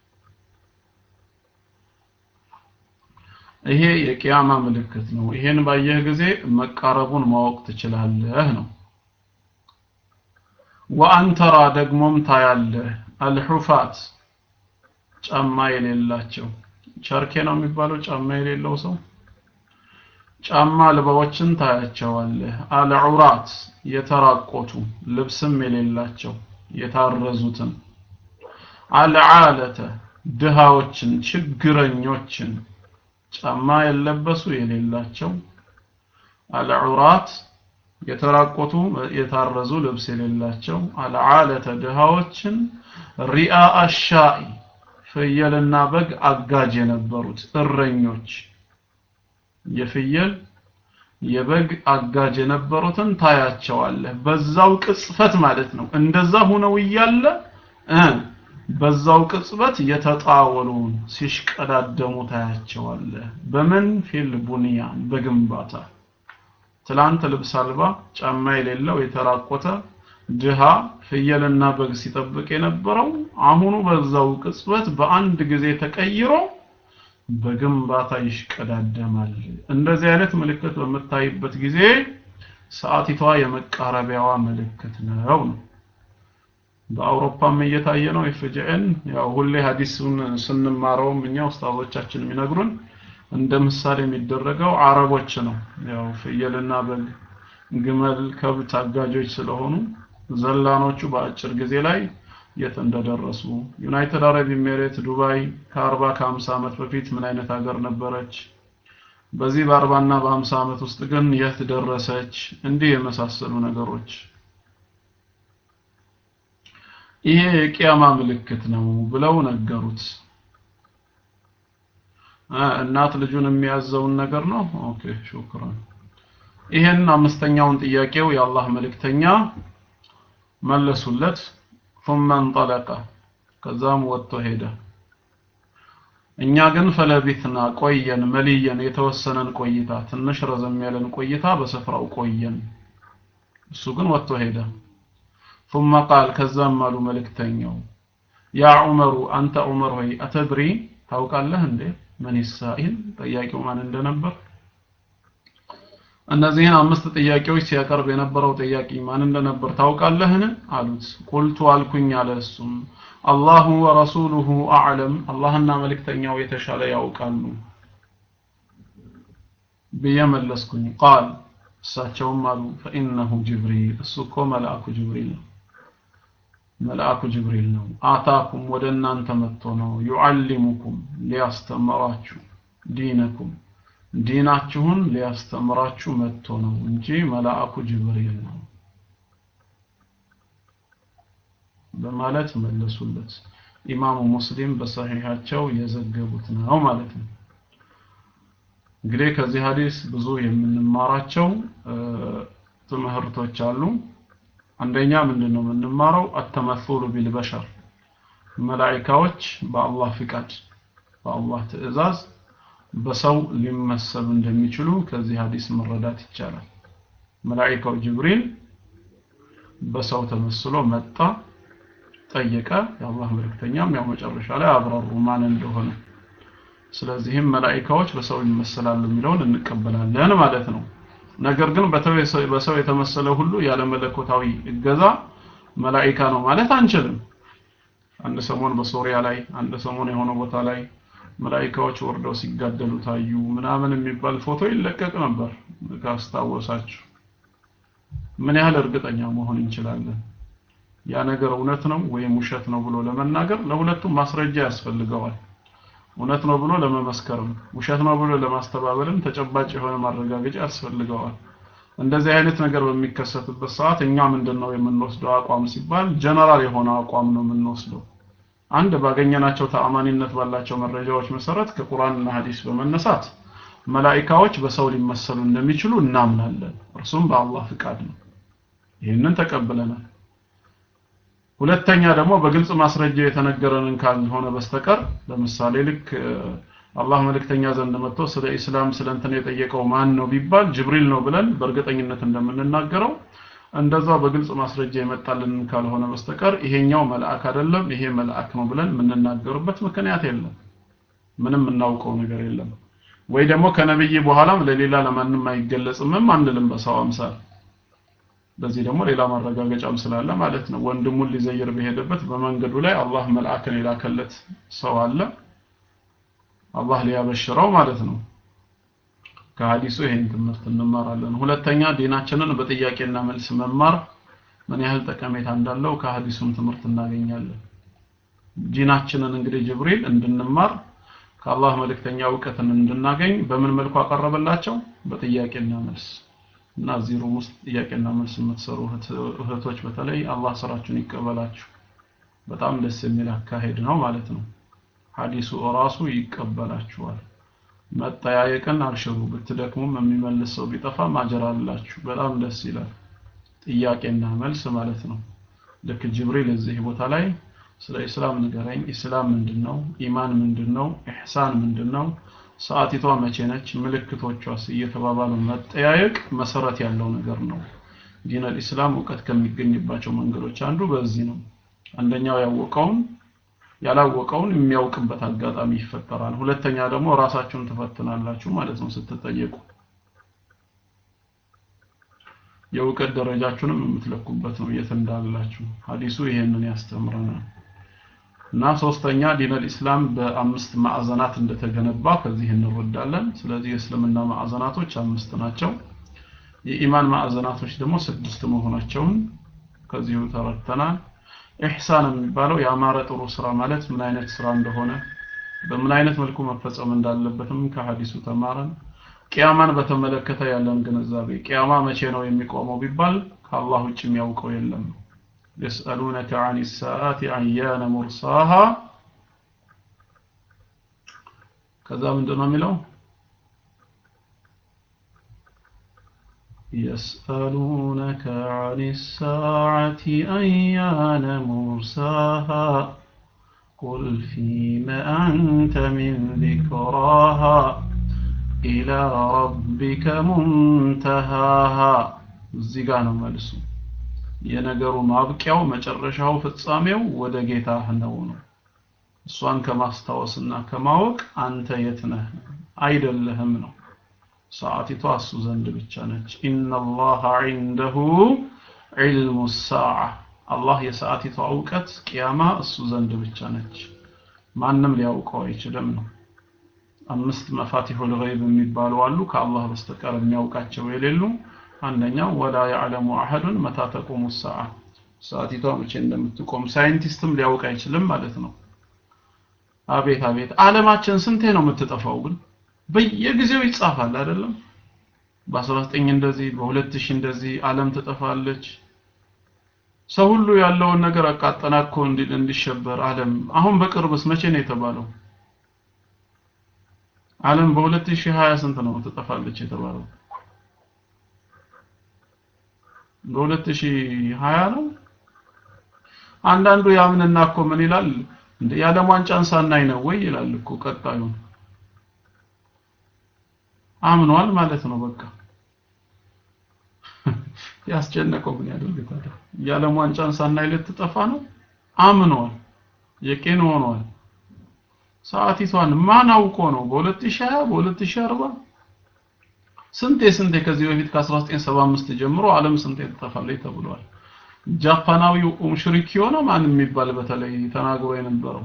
ይሄ የቂያማ ምልክት ነው። ይሄን ባየህ ጊዜ መቃረቡን ማወቅ ትችላለህ ነው። ወአንተራ ደግሞም ታያለህ አልሑፋት ጫማ የሌላቸው ቸርኬ ነው የሚባለው ጫማ የሌለው ሰው ጫማ አልባዎችን ታያቸዋለህ። አልዑራት የተራቆቱ ልብስም የሌላቸው የታረዙትን፣ አልዓለተ ድሃዎችን ችግረኞችን ጫማ የለበሱ የሌላቸው፣ አልዑራት የተራቆቱ የታረዙ ልብስ የሌላቸው፣ አልዓለተ ድሃዎችን፣ ሪአ አሻኢ ፍየልና በግ አጋጅ የነበሩት እረኞች የፍየል የበግ አጋጅ የነበሩትን ታያቸዋለህ። በዛው ቅጽበት ማለት ነው። እንደዛ ሆነው እያለ እ በዛው ቅጽበት የተጣወሉን ሲሽቀዳደሙ ታያቸዋለህ። በምን ፊል ቡንያን በግንባታ ትላንት ልብስ አልባ ጫማ የሌለው የተራቆተ ድሃ ፍየልና በግ ሲጠብቅ የነበረው አሁኑ በዛው ቅጽበት በአንድ ጊዜ ተቀይሮ በግንባታ ይሽቀዳደማል። እንደዚህ አይነት ምልክት በምታይበት ጊዜ ሰዓቲቷ የመቃረቢያዋ ምልክት ነው ነው። በአውሮፓም እየታየ ነው ኤፍጂኤን። ያው ሁሌ ሐዲሱን ስንማረውም እኛ ኡስታዞቻችን የሚነግሩን እንደ ምሳሌ የሚደረገው አረቦች ነው። ያው ፍየልና በግ፣ ግመል፣ ከብት አጋጆች ስለሆኑ ዘላኖቹ በአጭር ጊዜ ላይ የት እንደደረሱ ዩናይትድ አረብ ኤሚሬት ዱባይ ከ40 ከ50 ዓመት በፊት ምን አይነት ሀገር ነበረች? በዚህ በ40 እና በ50 ዓመት ውስጥ ግን የት ደረሰች? እንዲህ የመሳሰሉ ነገሮች ይሄ የቂያማ ምልክት ነው ብለው ነገሩት። እናት ልጁን የሚያዘውን ነገር ነው። ኦኬ ሹክራን። ይሄን አምስተኛውን ጥያቄው የአላህ መልእክተኛ መለሱለት። ثم انطلق ከዛም ወጥቶ ሄደ። እኛ ግን ፈለቢትና ቆየን መልየን የተወሰነን ቆይታ ትንሽ ረዘም ያለን ቆይታ በስፍራው ቆየን። እሱ ግን ወጥቶ ሄደ። ثم قال ከዛም አሉ መልእክተኛው ያ ዑመሩ አንተ ዑመር ሆይ አተድሪ ታውቃለህ እንዴ ምን ይሳኢል ጠያቂው ማን እንደነበር እነዚህን አምስት ጥያቄዎች ሲያቀርብ የነበረው ጥያቄ ማን እንደነበር ታውቃለህን? አሉት። ቁልቱ አልኩኝ አለ እሱም አላሁ ወረሱሉሁ አዕለም፣ አላህና መልእክተኛው የተሻለ ያውቃሉ ብዬ መለስኩኝ። ቃል እሳቸውም አሉ ፈኢነሁ ጅብሪል፣ እሱ እኮ መልአኩ ጅብሪል ነው። መልአኩ ጅብሪል ነው። አታኩም ወደ እናንተ መጥቶ ነው ዩዓሊሙኩም ሊያስተምራችሁ ዲነኩም ዲናችሁን ሊያስተምራችሁ መጥቶ ነው እንጂ መልአኩ ጅብሪል ነው። በማለት መለሱለት ኢማሙ ሙስሊም በሰሒሐቸው የዘገቡት ነው ማለት ነው እንግዲህ ከዚህ ሀዲስ ብዙ የምንማራቸው ትምህርቶች አሉ አንደኛ ምንድነው የምንማረው አተመሱሉ ቢልበሸር መላኢካዎች በአላህ ፍቃድ በአላህ ትእዛዝ በሰው ሊመሰሉ እንደሚችሉ ከዚህ ሀዲስ መረዳት ይቻላል መላኢካው ጅብሪል በሰው ተመስሎ መጣ ጠየቀ የአላህ መልእክተኛም ያው መጨረሻ ላይ አብራሩ ማን እንደሆነ ስለዚህም መላኢካዎች በሰው ይመሰላሉ የሚለውን እንቀበላለን ማለት ነው ነገር ግን በሰው የተመሰለ ሁሉ ያለ መለኮታዊ እገዛ መላኢካ ነው ማለት አንችልም አንድ ሰሞን በሶሪያ ላይ አንድ ሰሞን የሆነ ቦታ ላይ መላኢካዎች ወርደው ሲጋደሉ ታዩ ምናምን የሚባል ፎቶ ይለቀቅ ነበር ካስታወሳችሁ ምን ያህል እርግጠኛ መሆን እንችላለን ያ ነገር እውነት ነው ወይም ውሸት ነው ብሎ ለመናገር ለሁለቱም ማስረጃ ያስፈልገዋል እውነት ነው ብሎ ለመመስከርም ውሸት ነው ብሎ ለማስተባበልም ተጨባጭ የሆነ ማረጋገጫ ያስፈልገዋል እንደዚህ አይነት ነገር በሚከሰትበት ሰዓት እኛ ምንድነው የምንወስደው አቋም ሲባል ጀነራል የሆነ አቋም ነው የምንወስደው አንድ ባገኘናቸው ተአማኒነት ባላቸው መረጃዎች መሰረት ከቁርአንና ሐዲስ በመነሳት መላኢካዎች በሰው ሊመሰሉ እንደሚችሉ እናምናለን እርሱም በአላህ ፍቃድ ነው ይህንን ተቀብለናል ሁለተኛ ደግሞ በግልጽ ማስረጃ የተነገረንን ካልሆነ በስተቀር ለምሳሌ ልክ አላህ መልእክተኛ ዘንድ መጥቶ ስለ ኢስላም ስለ እንትን የጠየቀው ማን ነው ቢባል ጅብሪል ነው ብለን በእርግጠኝነት እንደምንናገረው እንደዛ በግልጽ ማስረጃ የመጣልን ካልሆነ በስተቀር ይሄኛው መልአክ አይደለም ይሄ መልአክ ነው ብለን የምንናገርበት ምክንያት የለም ምንም እናውቀው ነገር የለም ወይ ደግሞ ከነብይ በኋላም ለሌላ ለማንም አይገለጽምም አንልም በሰው አምሳል በዚህ ደግሞ ሌላ ማረጋገጫም ስላለ ማለት ነው ወንድሙን ሊዘይር በሄደበት በመንገዱ ላይ አላህ መልአክን የላከለት ሰው አለ አላህ ሊያበሽረው ማለት ነው ከሐዲሱ ይሄን ትምህርት እንማራለን ሁለተኛ ዲናችንን በጥያቄና መልስ መማር ምን ያህል ጠቀሜታ እንዳለው ከሐዲሱም ትምህርት እናገኛለን ዲናችንን እንግዲህ ጅብሪል እንድንማር ከአላህ መልእክተኛ እውቀትን እንድናገኝ በምን መልኩ አቀረበላቸው በጥያቄና መልስ እና እዚህ ሩም ውስጥ ጥያቄና መልስ የምትሰሩ እህቶች በተለይ አላህ ስራችሁን ይቀበላችሁ በጣም ደስ የሚል አካሄድ ነው ማለት ነው ሐዲሱ ራሱ ይቀበላችኋል መጠያየቅን አብሽሩ ብትደክሙም የሚመልስ ሰው ቢጠፋ ማጀር አላችሁ በጣም ደስ ይላል ጥያቄና መልስ ማለት ነው ልክ ጅብሪል እዚህ ቦታ ላይ ስለ ኢስላም ንገረኝ ኢስላም ምንድነው ኢማን ምንድነው ኢህሳን ምንድነው ሰዓቲቷ መቼ ነች ምልክቶቿስ እየተባባሉ መጠያየቅ መሰረት ያለው ነገር ነው ዲን አልኢስላም እውቀት ከሚገኝባቸው መንገዶች አንዱ በዚህ ነው አንደኛው ያወቀውን ያላወቀውን የሚያውቅበት አጋጣሚ ይፈጠራል ሁለተኛ ደግሞ ራሳችሁን ትፈትናላችሁ ማለት ነው ስትጠየቁ የእውቀት ደረጃችሁንም የምትለኩበት ነው የት እንዳላችሁ ሐዲሱ ይሄንን ያስተምረናል እና ሶስተኛ ዲነል ኢስላም በአምስት ማዕዘናት እንደተገነባ ከዚህ እንረዳለን ስለዚህ የእስልምና ማዕዘናቶች አምስት ናቸው የኢማን ማዕዘናቶች ደግሞ ስድስት መሆናቸውን ከዚሁ ተረድተናል ኢህሳን የሚባለው ያማረ ጥሩ ስራ ማለት ምን አይነት ስራ እንደሆነ በምን አይነት መልኩ መፈጸም እንዳለበትም ከሐዲሱ ተማረን ቂያማን በተመለከተ ያለን ግንዛቤ ቂያማ መቼ ነው የሚቆመው ቢባል ከአላህ ውጭ የሚያውቀው የለም يسألونك عن الساعة أيان مرساها كذا من دون ملو يسألونك عن الساعة أيان مرساها قل فيم أنت من ذكراها إلى ربك منتهاها الزيغان ملسو የነገሩ ማብቂያው መጨረሻው ፍጻሜው ወደ ጌታህ ነው ነው እሷን ከማስታወስና ከማወቅ አንተ የት ነህ አይደለህም ነው ሰዓቲቷ እሱ ዘንድ ብቻ ነች ኢነላሃ ዒንደሁ ዒልሙ ሳዓ አላህ የሰዓቲቷ እውቀት ቅያማ እሱ ዘንድ ብቻ ነች ማንም ሊያውቀው አይችልም ነው አምስት መፋቲሑል ገይብ የሚባሉ አሉ ከአላህ በስተቀር የሚያውቃቸው የሌሉ አንደኛው ወላ ያዕለሙ አሐዱን መታ ተቁሙ ሰዓ ሰዓቲቷ መቼ እንደምትቆም ሳይንቲስትም ሊያውቅ አይችልም ማለት ነው አቤት አቤት አለማችን ስንቴ ነው የምትጠፋው ግን በየጊዜው ይጻፋል አይደለም በ19 እንደዚህ በ2000 እንደዚህ ዓለም ትጠፋለች ሰው ሁሉ ያለውን ነገር አቃጠናኮ እንዲል እንዲሸበር ዓለም አሁን በቅርብስ መቼ ነው የተባለው? ዓለም በ2020 ስንት ነው ትጠፋለች የተባለው? በ2020 ነው። አንዳንዱ ያምንና እኮ ምን ይላል እንደ የዓለም ዋንጫን ሳናይ ነው ወይ ይላል እኮ ቀጣዩ አምኗል ማለት ነው በቃ ያስጨነቀው ምን ያደርግ ታዲያ የዓለም ዋንጫን ሳናይ ልትጠፋ ነው አምኗል የቄን ሆኗል ሰዓቲቷን ማን አውቆ ነው በ2020 በ2040 ስንቴ ስንቴ ከዚህ በፊት ከ1975 ጀምሮ ዓለም ስንቴ ትጠፋለች ተብሏል ጃፓናዊው ሙሽሪክ የሆነ ማን የሚባል በተለይ ተናግሮ የነበረው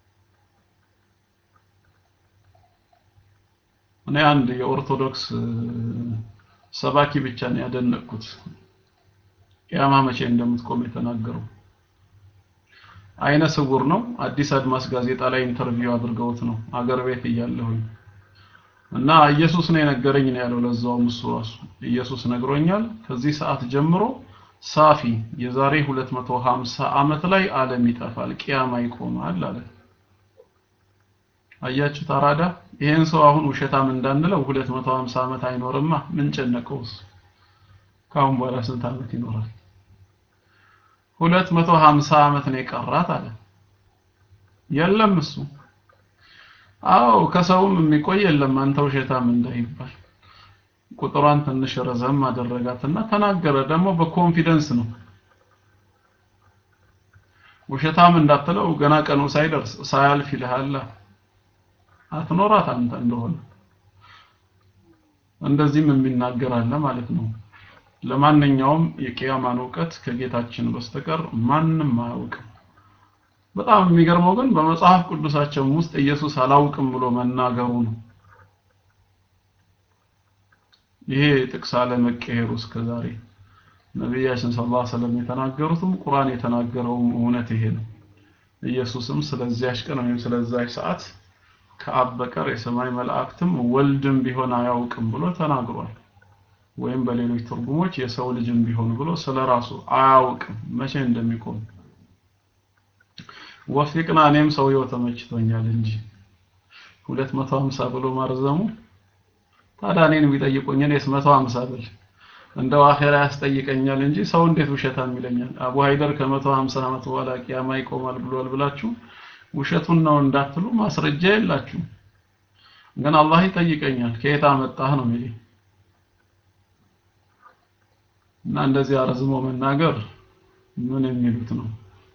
እኔ አንድ የኦርቶዶክስ ሰባኪ ብቻ ነው ያደነቅኩት ቅያማ መቼ እንደምትቆም የተናገረው አይነ ስውር ነው አዲስ አድማስ ጋዜጣ ላይ ኢንተርቪው አድርገውት ነው አገር ቤት እያለሁኝ እና ኢየሱስ ነው የነገረኝ ነው ያለው ለዛውም እሱ ራሱ ኢየሱስ ነግሮኛል ከዚህ ሰዓት ጀምሮ ሳፊ የዛሬ 250 ዓመት ላይ ዓለም ይጠፋል ቅያማ ይቆማል አለ አያችሁ ታራዳ ይሄን ሰው አሁን ውሸታም እንዳንለው 250 ዓመት አይኖርማ ምን ጨነቀውስ ካሁን በኋላ ስንት ዓመት ይኖራል 250 ዓመት ነው የቀራት አለ የለም እሱ አዎ ከሰውም የሚቆይ የለም አንተ ውሸታም እንዳይባል ቁጥሯን ትንሽ ረዘም አደረጋትና ተናገረ ደግሞ በኮንፊደንስ ነው ውሸታም እንዳትለው ገና ቀኑ ሳይደርስ ሳያልፍ ይልሃል አትኖራት አንተ እንደሆነ እንደዚህም የሚናገር አለ ማለት ነው ለማንኛውም የቂያማን እውቀት ከጌታችን በስተቀር ማንም አያውቅም በጣም የሚገርመው ግን በመጽሐፍ ቅዱሳቸው ውስጥ ኢየሱስ አላውቅም ብሎ መናገሩ ነው ይሄ ጥቅስ አለመቀየሩ እስከዛሬ ነቢያችን ሰለላሁ ዐለይሂ ወሰለም የተናገሩትም ቁርአን የተናገረውም እውነት ይሄ ነው ኢየሱስም ስለዚያች ቀን ወይም ስለዚያች ሰዓት ከአብ በቀር የሰማይ መላእክትም ወልድም ቢሆን አያውቅም ብሎ ተናግሯል ወይም በሌሎች ትርጉሞች የሰው ልጅም ቢሆን ብሎ ስለራሱ አያውቅም መቼ እንደሚቆም ወፊቅና እኔም ሰውየው ተመችቶኛል እንጂ 250 ብሎ ማርዘሙ ታዲያ እኔን ቢጠይቁኝ እኔስ 150 ብል እንደው አኼራ ያስጠይቀኛል እንጂ ሰው እንዴት ውሸታም ይለኛል አቡ ሃይደር ከ150 ዓመት በኋላ ቂያማ ይቆማል ብሏል ብላችሁ ውሸቱን ነው እንዳትሉ ማስረጃ የላችሁ ግን አላህ ይጠይቀኛል ከየት አመጣህ ነው የሚለኝ እና እንደዚህ አረዝሞ መናገር ምን የሚሉት ነው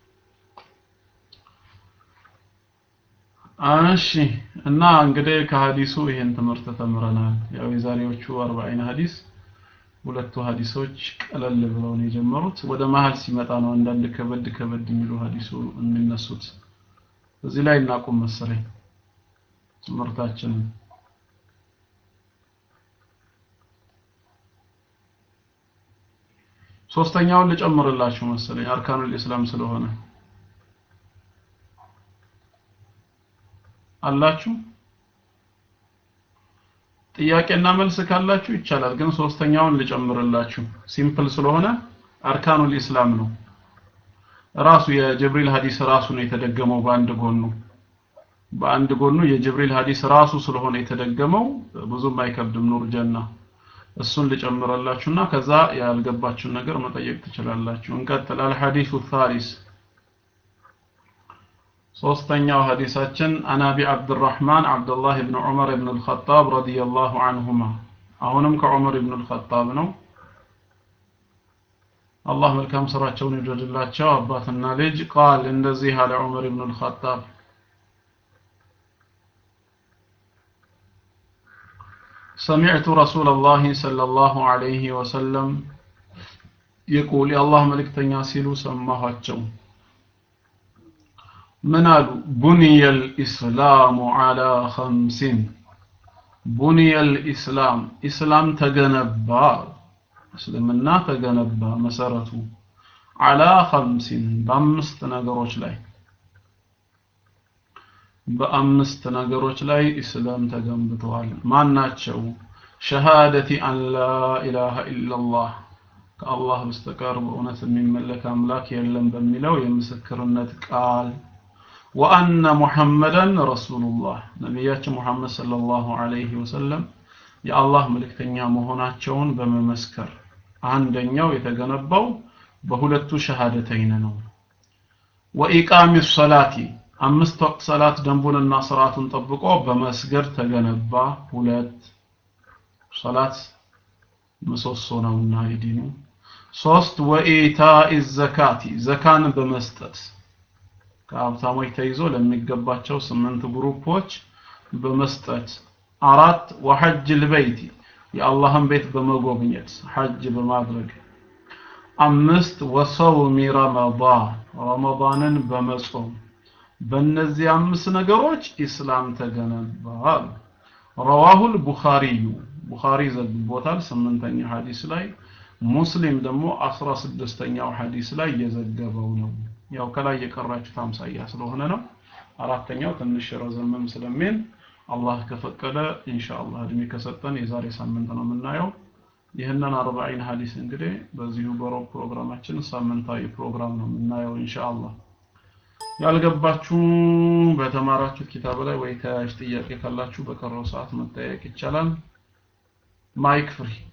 እሺ እና እንግዲህ ከሐዲሱ ይሄን ትምህርት ተምረናል ያው የዛሬዎቹ 40 ሐዲስ ሁለቱ ሐዲሶች ቀለል ብለው ነው የጀመሩት ወደ መሀል ሲመጣ ነው አንዳንድ ከበድ ከበድ የሚሉ ሐዲሱ የሚነሱት እዚህ ላይ እናቁም መሰለኝ ትምህርታችንን ሶስተኛውን ልጨምርላችሁ መሰለኝ አርካኑል ኢስላም ስለሆነ አላችሁ ጥያቄና መልስ ካላችሁ ይቻላል ግን ሶስተኛውን ልጨምርላችሁ ሲምፕል ስለሆነ አርካኑል ኢስላም ነው ራሱ የጅብሪል ሐዲስ ራሱ ነው የተደገመው በአንድ ጎኑ በአንድ ጎኑ የጅብሪል ሐዲስ ራሱ ስለሆነ የተደገመው ብዙም አይከብድም ኑር ጀና እሱን ልጨምረላችሁና ከዛ ያልገባችሁን ነገር መጠየቅ ትችላላችሁ እንቀጥል አልሐዲሱ ታሪስ ሶስተኛው ሐዲሳችን አናቢ አብዱራህማን አብዱላህ ብን ዑመር ብን አልኸጣብ ረዲየላሁ አንሁማ አሁንም ከዑመር ብን አልኸጣብ ነው አላህ መልካም ስራቸውን ይውደድላቸው አባትና ልጅ ቃል እንደዚህ አለ ዑመር ብን አልኸጣብ سمعت رسول الله صلى الله عليه وسلم يقول يا الله ملك تنياسيلو سماهاتشو من قالوا بني الإسلام على خمس بني الإسلام إسلام تجنبا እስልምና ተገነባ መሰረቱ አላ ኸምሲን በአምስት ነገሮች ላይ በአምስት ነገሮች ላይ እስላም ተገንብተዋል ማናቸው ሸሃደቲ አን ላ ኢላሃ ኢላላህ ከአላህ በስተቀር በእውነት የሚመለክ አምላክ የለም በሚለው የምስክርነት ቃል ወአነ ሙሐመደን ረሱሉላህ ነቢያችን ሙሐመድ ሰለላሁ ዐለይሂ ወሰለም የአላህ መልእክተኛ መሆናቸውን በመመስከር አንደኛው የተገነባው በሁለቱ ሸሃደተይን ነው። ወኢቃሚ ሰላቲ አምስት ወቅት ሰላት ደንቡንና ስርዓቱን ጠብቆ በመስገድ ተገነባ። ሁለት ሰላት ምሰሶ ነውና የዲኑ። ሶስት ወኢታኢ ዘካቲ ዘካን በመስጠት ከሀብታሞች ተይዞ ለሚገባቸው ስምንት ግሩፖች በመስጠት አራት ወሐጅ ልበይቲ የአላህን ቤት በመጎብኘት ሐጅ በማድረግ አምስት ወሰውሚ ረመዳን ረመዳንን በመጾም በእነዚህ አምስት ነገሮች ኢስላም ተገነባ ረዋሁል ቡኻሪዩ ቡኻሪ ዘግቦታል ስምንተኛ ሐዲስ ላይ ሙስሊም ደግሞ አስራ ስድስተኛው ሐዲስ ላይ የዘገበው ነው ያው ከላይ የቀራችሁት አምሳያ ስለሆነ ነው አራተኛው ትንሽ ረዘምም ስለሚል አላህ ከፈቀደ ኢንሻአላህ እድሜ ከሰጠን የዛሬ ሳምንት ነው የምናየው ይህንን አርባዒን ሐዲስ እንግዲህ በዚሁ በሮብ ፕሮግራማችን ሳምንታዊ ፕሮግራም ነው የምናየው ኢንሻአላህ ያልገባችሁ በተማራችሁት ኪታብ ላይ ወይ ተያያዥ ጥያቄ ካላችሁ በቀረው ሰዓት መጠየቅ ይቻላል ማይክ ፍሪ